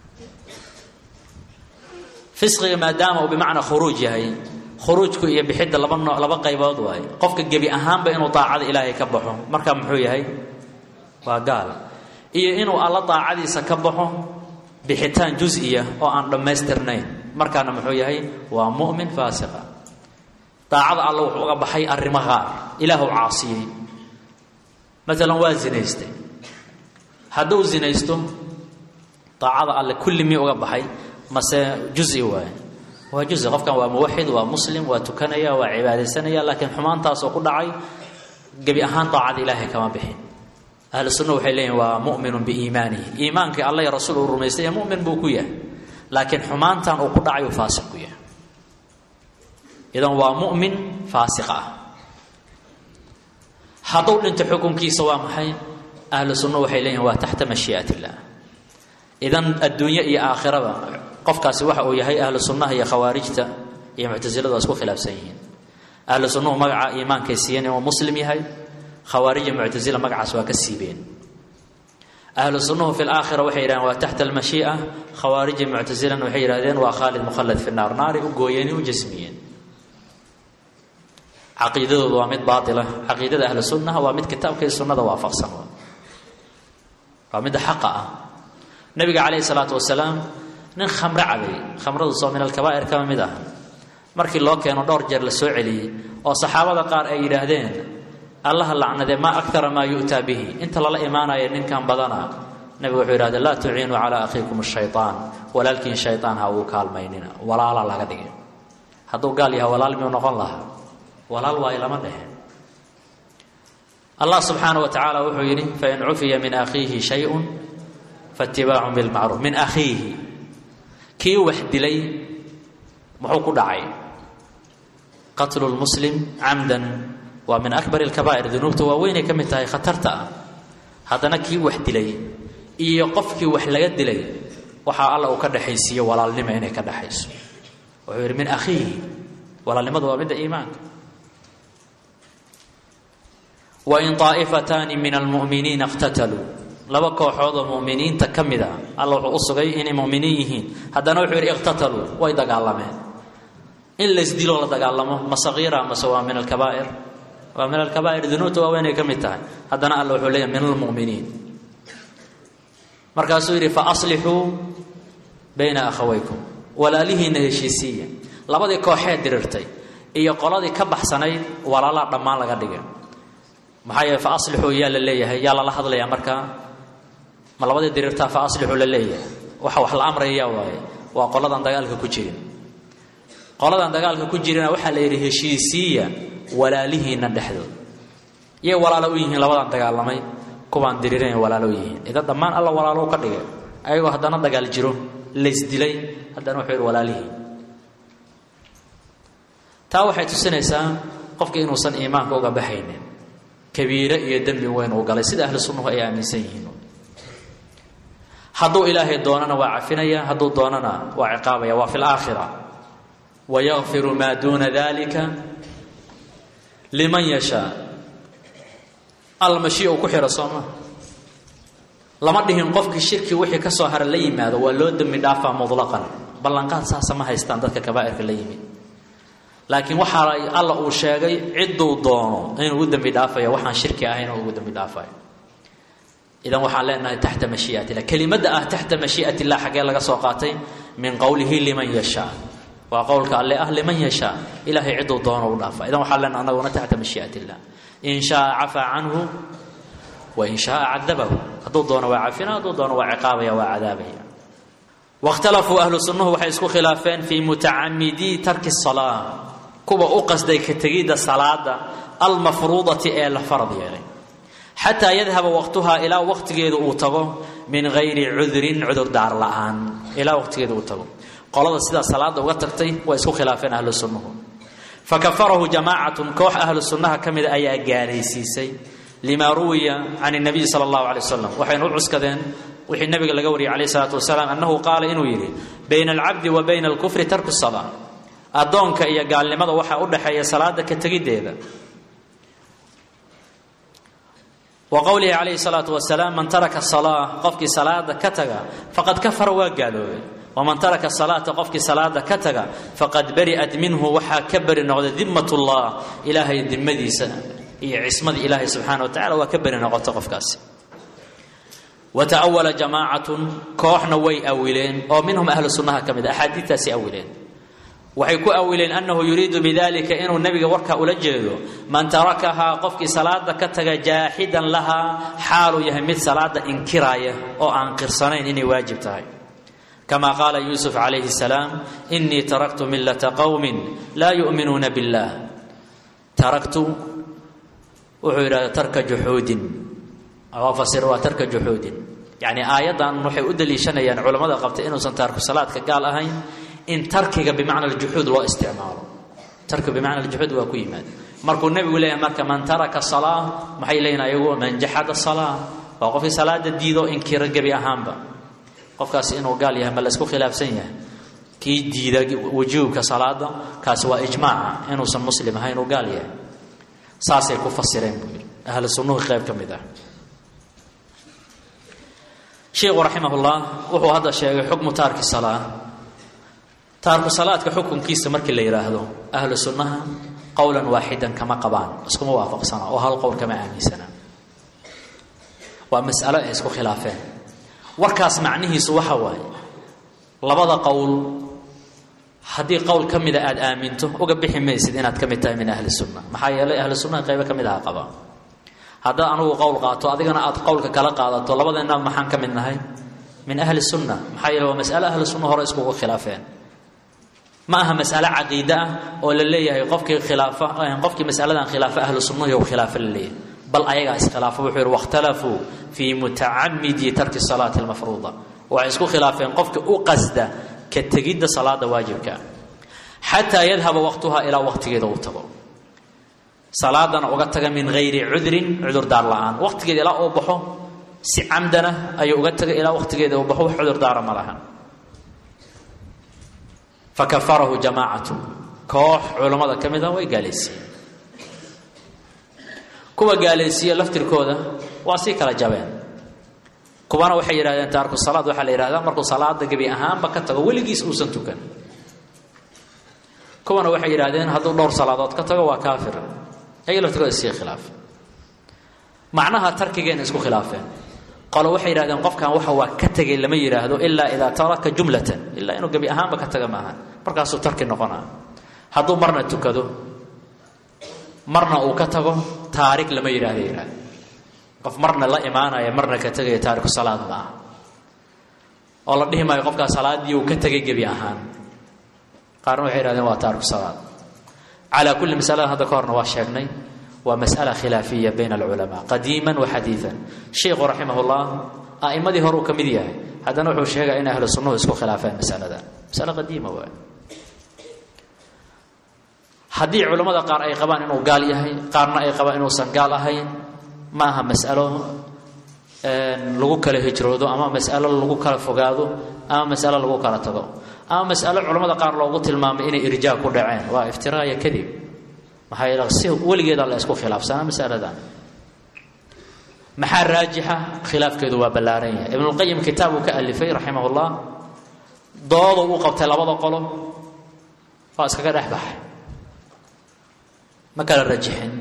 fisqiga maadaama uu bimacnaa khuruuj yahay khuruujku iyo bixidda laba nooc laba qaybood waaye qofka gebi ahaanba inuu daacada ilaahay ka baxo marka muxuu yahay waa gaal iyo inuu alla daacadiisa ka baxo bixitaan juziya oo aan dhammaystirnayn markaana muxuu yahay waa mu'min faasiqa daacada alla wuxuu uga baxay arrimo qaar ilaahu caasiyey maalan waa zinaystay hadduu zinaysto daacada alle kulli mii uga baxay mase juzi waaye waa juzi qofkan waa muwaxid waa muslim waa tukanaya waa cibaadaysanaya laakiin xumaantaasoo ku dhacay gebi ahaan daacada ilaahay kama bixin ahlu sunna waxay leeyihin waa mu'minun biiimaanihi iimaankii alla iyo rasuul uu rumaystay ee mu'min buu ku yahay laakiin xumaantan uu ku dhacay uu faasiq ku yahay idan waa mu'min faasiq ah hadduu dhinto xukunkiisa waa maxay ahlu sunna waxay leeyihin waa taxta mashii'at illah idan adduunye iyo aakhiraba qofkaasi waxa uu yahay ahlu sunnaha iyo khawaarijta iyo muctasiladu waa isku khilaafsan yihiin ahlu sunnuhu magaca iimaankay siiyeen inuu muslim yahay khawaarija muctasila magacaas waa ka siibeen ahlu sunnuhu fi laakhira waxay yidhahdeen waa taxta almashii'a khawaarija muctasilana waxay yidhahdeen waa khaalid mukhallad fi naar naari u gooyeen u jasmiyeen caqiidadoodu waa mid baatila caqiidada ahlu sunnaha waa mid kitaabka iyo sunnada waafaqsan waa midda xaqa ah nabiga calayhi salaatu wasalaam nin khamre cabay khamradu soo min alkabaa'ir kama mid ah markii loo keeno dhowr jeer la soo celiyey oo saxaabada qaar ay yidhaahdeen allaha lacnadee maa akara maa yu'taa bihi inta lala imaanaya ninkan badana nabigu wuxuu yidhahde laa tuciinuu calaa akhiikum shaytaan walaalkiin shaytaan ha ugu kaalmaynina walaala laga dhigay hadduu gaal yaha walaal miyuu noqon lahaa walaal waayo lama dhehe allah subxaana wa tacaala wuxuu yidhi fain cufiya min akhiihi shayun faitibaacun bilmacruuf min akhiihi kii wax dilay muxuu ku dhacay qatlu lmuslim camdan waa min akbar alkabaa'ir dunuubta waaweynay ka mid tahay khatarta ah haddana kii wax dilay iyo qofkii wax laga dilay waxaa alla uu ka dhexaysiiye walaalnimo inay ka dhexayso wuxuu yidhi min akhiihi walaalnimadu waa midda iimaanka wain طaa'ifataani min almu'miniina اqtataluu laba kooxood oo mu'miniinta ka mid a alla wuxuu u sugay inay mu'miniin yihiin haddana wuxuu yidhi iqtataluu way dagaalameen in laysdiloo la dagaalamo ma sagiira mase waa min alkabaa'ir waa min alkabaa'ir dunuubta waaweynay ka mid tahay haddana alla wuxuu leeyahy min almu'miniin markaasuu yidhi fa aslixuu bayna akhawaykum walaalihiinna heshiisiiya labadii kooxeed dirirtay iyo qoladii ka baxsanayd walaalaa dhammaan laga dhigay maxaa yeele fa aslixuu yaa la leeyahay yaa lala hadlayaa markaa ma labadii dirirtaa fa aslixuu la leeyahay waxa wax la amraya yaa waaye waa qoladan dagaalka ku jirin qoladan dagaalka ku jirina waxaa la yidhi heshiisiiya walaalihiinna dhexdood yay walaalo u yihiin labadan dagaalamay kuwaan diriiran walaalo u yihiin idan dhammaan alla walaalo ka dhigay ayagoo haddana dagaal jiro laysdilay haddana wuxuu yidhi walaalihiin taa waxay tusinaysaa qofka inuusan iimaanka uga baxaynin kabiire iyo dembi weyn uu galay sida ahlu sunnuhu ay aaminsan yihiin hadduu ilaahay doonana waa cafinaya hadduu doonana waa ciqaabaya waa fi laakhira wayakfiru maa duuna dalika liman yashaa almashi uu ku xiro sooma lama dhihin qofkii shirki wixii ka soo hara la yimaado waa loo dembi dhaafaa mutlaqan ballanqaad saasa ma haystaan dadka kabaa'irka la yimid laakiin waxaa alla uu sheegay cidduu doono inuu u dembi dhaafayo waxaan shirki ahayn ugu dembi dhaafayo idan waxaan leenahay taxta mashii'at illah kelimadda ah taxta mashii'at illah xaggee laga soo qaatay min qowlihi liman yashaa waa qowlka alle ah liman yashaa ilaahay cidduu doono u dhaafa idan waxaan leenahay anaguna taxta mashii'at illah in shaaa cafaa canhu wa in shaaa cadabahu hadduu doono waa cafina hadduu doono waa ciqaabaya waa cadaabaya wakhtalafuu ahlu sunnuhu waxay isku khilaafeen fii mutacamidii tarki salaa kuwa u qasday ka tegidda salaada almafruudati ee la farad yeelay xataa yadhaba waqtuhaa ilaa waqtigeedu uu tago min gayri cudrin cudurdaar la'aan ilaa waqtigeedu uu tago qolada sidaa salaada uga tagtay way isku khilaafeen ahlu sunnuhu fakafarahu jamaacatun koox ahlu sunnaha ka mida ayaa gaalaysiisay limaa ruwiya can nabiyi sala allahu alay wasalam waxayna u cuskadeen wixii nabiga laga wariyay calayh salaatu wasalaam annahu qaala inuu yidhi bayna alcabdi wa bayna alkufri tarku salaa addoonka iyo gaalnimada waxaa u dhexeeya salaada ka tegiddeeda wa qowlihi calayhi salaatu wasalaam man taraka salaa qofkii salaada ka taga faqad kafara waa gaaloobay waman taraka salaata qofkii salaada ka taga faqad bari'at minhu waxaa ka beri noqday dimmat ullah ilaahay dimadiisa iyo cismadii ilaahay subxaana wa tacala waa ka beri noqota qofkaasi wa ta'awala jamaacatun kooxna way awileen oo minhum ahlu sunnaha ka mid a axaadiidtaasi awileen waxay ku awileen annahu yuriidu bidalika inuu nebiga warkaa ula jeedo man tarakahaa qofkii salaada ka taga jaaxidan lahaa xaaluu yahay mid salaada inkiraaya oo aan qirsanayn inay waajib tahay kama qaala yuusuf calayhi salaam inii taraktu millata qowmin laa yu'minuuna billah taraktu wuxuu yidhahda tarka juxuudin fasir waa tarka juxuudin yacni aayaddan waxay u daliishanayaan culammada qabtay inuusan taarku salaadka gaal ahayn in tarkiga bimacna aljuxuud loo isticmaalo tarkiga bimacna aljuxuud waa ku yimaad markuu nebigu leeyahay marka man taraka salaa maxay leeyihin ayagu man jaxada salaa waa qofkii salaada diidoo inkiro gebi ahaanba qofkaasi inuu gaal yahay ma la isku khilaafsan yahay kii diida wujuubka salaada kaasi waa ijmaaca inuusan muslim ahay inuu gaal yahay saasay ku fasireen buu yidhi ahlu sunnuhu qayb ka mid ah sheikhu raximahullah wuxuu hadda sheegay xukmu taarki salaa taarku salaadka xukunkiisa markii la yidhaahdo ahlu sunnaha qowlan waaxidan kama qabaan iskuma waafaqsana oo hal qowl kama aaminsana waa mas'alo ay isku khilaafeen warkaas macnihiisu waxa waaye labada qowl haddii qowl ka mida aada aaminto uga bixi maysid inaad ka mid tahay min ahli sunna maxaa yeelay ahlu sunnaha qaybo ka mid aha qaba haddaad anugu qowl qaato adigana aad qowlka kala qaadato labadeenna maxaan ka mid nahay min ahli sunna maxaa yeele waa mas'alo ahlu sunna hore iskugu khilaafeen ma aha mas'alo caqiide ah oo la leeyahay qofkii khilaafa qofkii mas'aladan khilaafa ahlu sunnahi ou khilaafa la leeyahay bal ayagaa iskhilaafo wuxuu yihi wakhtalafuu fii mutacamidi tarki salaati almafruuda waxay isku khilaafeen qofka u qasda ka tegidda salaada waajibka xataa yadhaba waqtuhaa ilaa waqtigeeda uu tago salaadana uga taga min hayri cudrin cudurdaar la-aan waqtigeeda ilaa uu baxo si camdana ayuu uga taga ilaa waqtigeeda uu baxo wax cudurdaara ma laha fakafarahu jamaacatu koox culammada ka mid ah way gaalaysiiyeen kuwa gaalaysiiye laftirkooda waa sii kala jabeen kuwana waxay yidhahdeen taarku salaad waxaa la yidhahdaa markuu salaada gebi ahaanba ka tago weligiis uusan tukan kuwana waxay yidhahdeen hadduu dhowr salaadood ka tago waa kaafir ayaga laftirkooda sii khilaaf macnaha tarkigeena isku khilaafeen qolo waxay yidhahdeen qofkan waxa waa ka tegay lama yidhaahdo ilaa idaa taraka jumlatan ilaa inuu gebi ahaanba ka taga maaha markaasuu tarki noqonaa hadduu marna tukado marna uu ka tago taarik lama yidhahdo yidhahda qof marna la imaanaya marna ka tegaya taariku salaad ma aha oo la dhihi maayo qofkaa salaaddii uu ka tegay gebi ahaan qaarna waxay yidhahdeen waa taariku salaad calaa kulli masalada hadda ka horna waa sheegnay waa masألة khilaafiya bayn اlculamaa qadiima waxadiiثa sheikhu raximah اllah a'imadii hore uu ka mid yahay haddana wuxuu sheegaya in ahlu sunnuhu isku khilaafeen masaladan masale qadiima waay haddii culammada qaar ay qabaan inuu gaal yahay qaarna ay qabaan inuusan gaal ahayn ma aha mas'alo lagu kala hijroodo ama mas'alo lagu kala fogaado ama mas'alo lagu kala tago ama mas'alo culammada qaar loogu tilmaamay inay irjaa ku dhaceen waa iftiraaya kadib maxaa yeele si weligeeda la isku khilaafsanaa masaladan maxaa raajixa khilaafkeedu waa ballaaran yahay ibnulqayim kitaab uu ka alifay raximah ullah doodu u qabtay labada qolo waa iskaga dhex baxay ma kala rajixin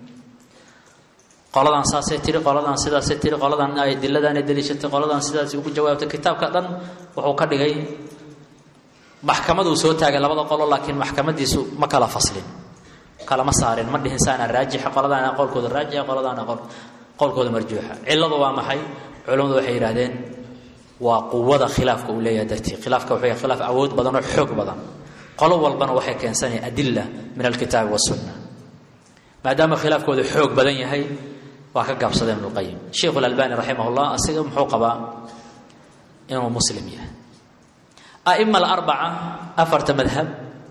qoladan saasay tiri qoladan sidaasay tiri qoladan ay diladaanay daliishatay qoladan sidaas ugu jawaabtay kitaabka dhan wuxuu ka dhigay maxkamaduu soo taagay labada qolo laakiin maxkamadiisu ma kala faslin kalama saarin ma dhihin saana raajixa qoladaana qowlkooda raajixa qoladaana qowlkooda marjuuxa cilladu waa maxay culammadu waxay yidhahdeen waa quwada khilaafka uu leeyahay dartii khilaafka wuxuu yahay khilaaf awood badan oo xoog badan qolo walbana waxay keensanaya adilla min alkitaabi wasunna maadaama khilaafkooda xoog badan yahay waa ka gaabsadeen ibnuqayim sheikhu lalbani raximah llah asiga muxuu qabaa inuu muslim yahay a'ima alarbaca afarta madhab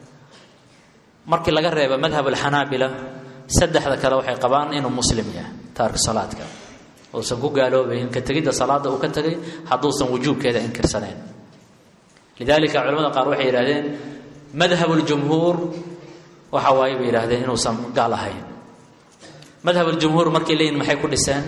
markii laga reebo madhab alxanaabila saddexda kale waxay qabaan inuu muslim yahay taarku salaadka uusan ku gaaloobayn ka tegidda salaadda uu ka tegay hadduusan wujuubkeeda inkirsanayn lidalika culamada qaar waxay yidhahdeen madhab ljumhuur waxa waaye bay yidhahdeen inuusan gaal ahayn madhab aljumhuur markay leeyihin maxay ku dhiseen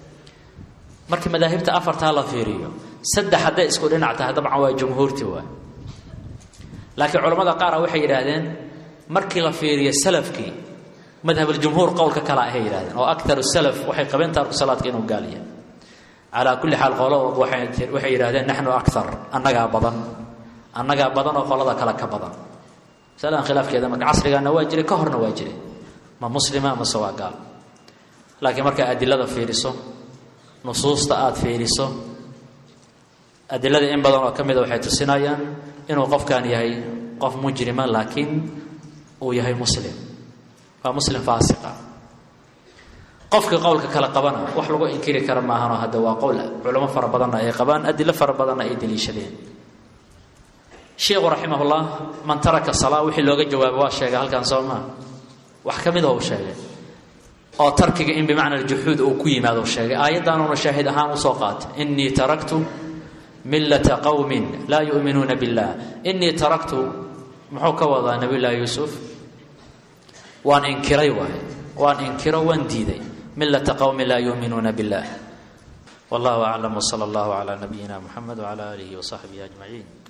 markii madaahibta afartaa la fiiriyo saddex hadday isku dhinac tahay dabcan waa jumhuurti waay laakiin culamada qaara waxay yidhaahdeen markii la fiiriyo salafkii madhab aljumhuur qowlka kale ahay yidhahdeen oo aktaru salaf waxay qabeen taarku salaadka inuu gaal yahay calaa kulli xaal qolo waxay yidhahdeen naxnu akar annagaa badan annagaa badan oo qolada kale ka badan masaladan khilaafkeeda marka casrigaana waa jiray ka horna waa jiray ma muslima mase waa gaal laakiin markaa adilada fiiriso nusuusta aada fiiriso adilada in badan oo ka mida waxay tusinayaan inuu qofkan yahay qof mujrima laakiin uu yahay muslim waa muslim faasiqa qofka qowlka kale qabana wax lagu inkiri kara maahanoo hadda waa qowl culamo fara badanna ay qabaan adilo fara badanna ay daliishadeen sheikhu raximahullah man taraka salaa wixii looga jawaabo waa sheegay halkan soo maa wax ka mida uu sheegay oo tarkiga in bimacna aljuxuud uu ku yimaado sheegay aayaddaanuna shaahid ahaan usoo qaatay inii taraktu millata qowmin laa yu'minuuna billah inii taraktu muxuu ka wadaa nabiy llaahi yuusuf waan inkiray waay waan inkiro waan diiday millata qowmin laa yuuminuuna billah wallahu aclam wsala allahu calaa nabiyina muxamed wcala aalihi wasaxbihi ajmaciin